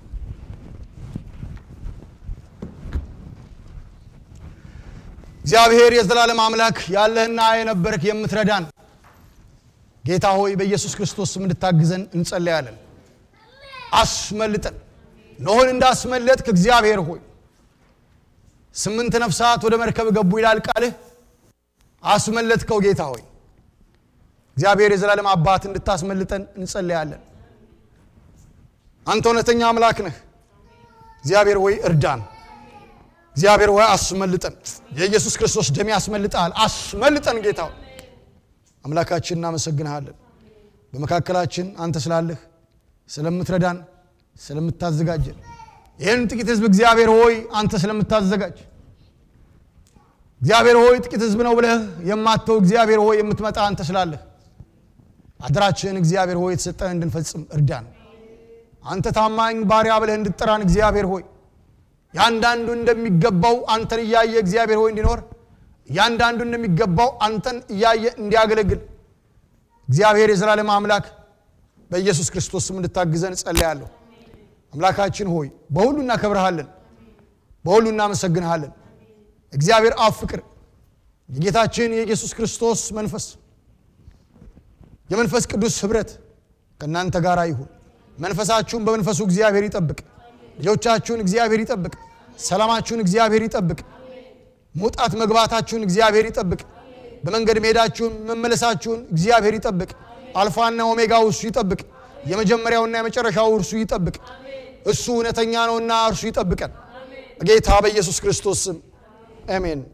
እግዚአብሔር የዘላለም አምላክ ያለህና የነበርክ የምትረዳን ጌታ ሆይ በኢየሱስ ክርስቶስ ስም እንድታግዘን እንጸለያለን። አስመልጠን ኖህን እንዳስመለጥክ እግዚአብሔር ሆይ ስምንት ነፍሳት ወደ መርከብ ገቡ ይላል ቃልህ። አስመለጥከው ጌታ ሆይ እግዚአብሔር የዘላለም አባት እንድታስመልጠን እንጸለያለን። አንተ እውነተኛ አምላክ ነህ። እግዚአብሔር ሆይ እርዳን። እግዚአብሔር ሆይ አስመልጠን። የኢየሱስ ክርስቶስ ደም ያስመልጠሃል። አስመልጠን ጌታ ሆይ አምላካችን እናመሰግንሃለን። በመካከላችን አንተ ስላለህ ስለምትረዳን፣ ስለምታዘጋጀን ይህን ጥቂት ህዝብ እግዚአብሔር ሆይ አንተ ስለምታዘጋጅ እግዚአብሔር ሆይ ጥቂት ህዝብ ነው ብለህ የማተው እግዚአብሔር ሆይ የምትመጣ አንተ ስላለህ አደራችን እግዚአብሔር ሆይ የተሰጠን እንድንፈጽም እርዳን። አንተ ታማኝ ባሪያ ብለህ እንድጠራን እግዚአብሔር ሆይ ያንዳንዱ እንደሚገባው አንተን እያየ እግዚአብሔር ሆይ እንዲኖር ያንዳንዱ እንደሚገባው አንተን እያየ እንዲያገለግል እግዚአብሔር የዘላለም አምላክ በኢየሱስ ክርስቶስ ስም እንድታግዘን እጸልያለሁ። አምላካችን ሆይ በሁሉ እናከብረሃለን፣ በሁሉ እናመሰግንሃለን። እግዚአብሔር አብ ፍቅር፣ የጌታችን የኢየሱስ ክርስቶስ መንፈስ፣ የመንፈስ ቅዱስ ህብረት ከእናንተ ጋር ይሁን። መንፈሳችሁን በመንፈሱ እግዚአብሔር ይጠብቅ። ልጆቻችሁን እግዚአብሔር ይጠብቅ። ሰላማችሁን እግዚአብሔር ይጠብቅ። መውጣት መግባታችሁን እግዚአብሔር ይጠብቅ። በመንገድ መሄዳችሁን መመለሳችሁን እግዚአብሔር ይጠብቅ። አልፋና ኦሜጋው እርሱ ይጠብቅ። የመጀመሪያውና የመጨረሻው እርሱ ይጠብቅ። እሱ እውነተኛ ነውና እርሱ ይጠብቀን። በጌታ በኢየሱስ ክርስቶስ ስም አሜን።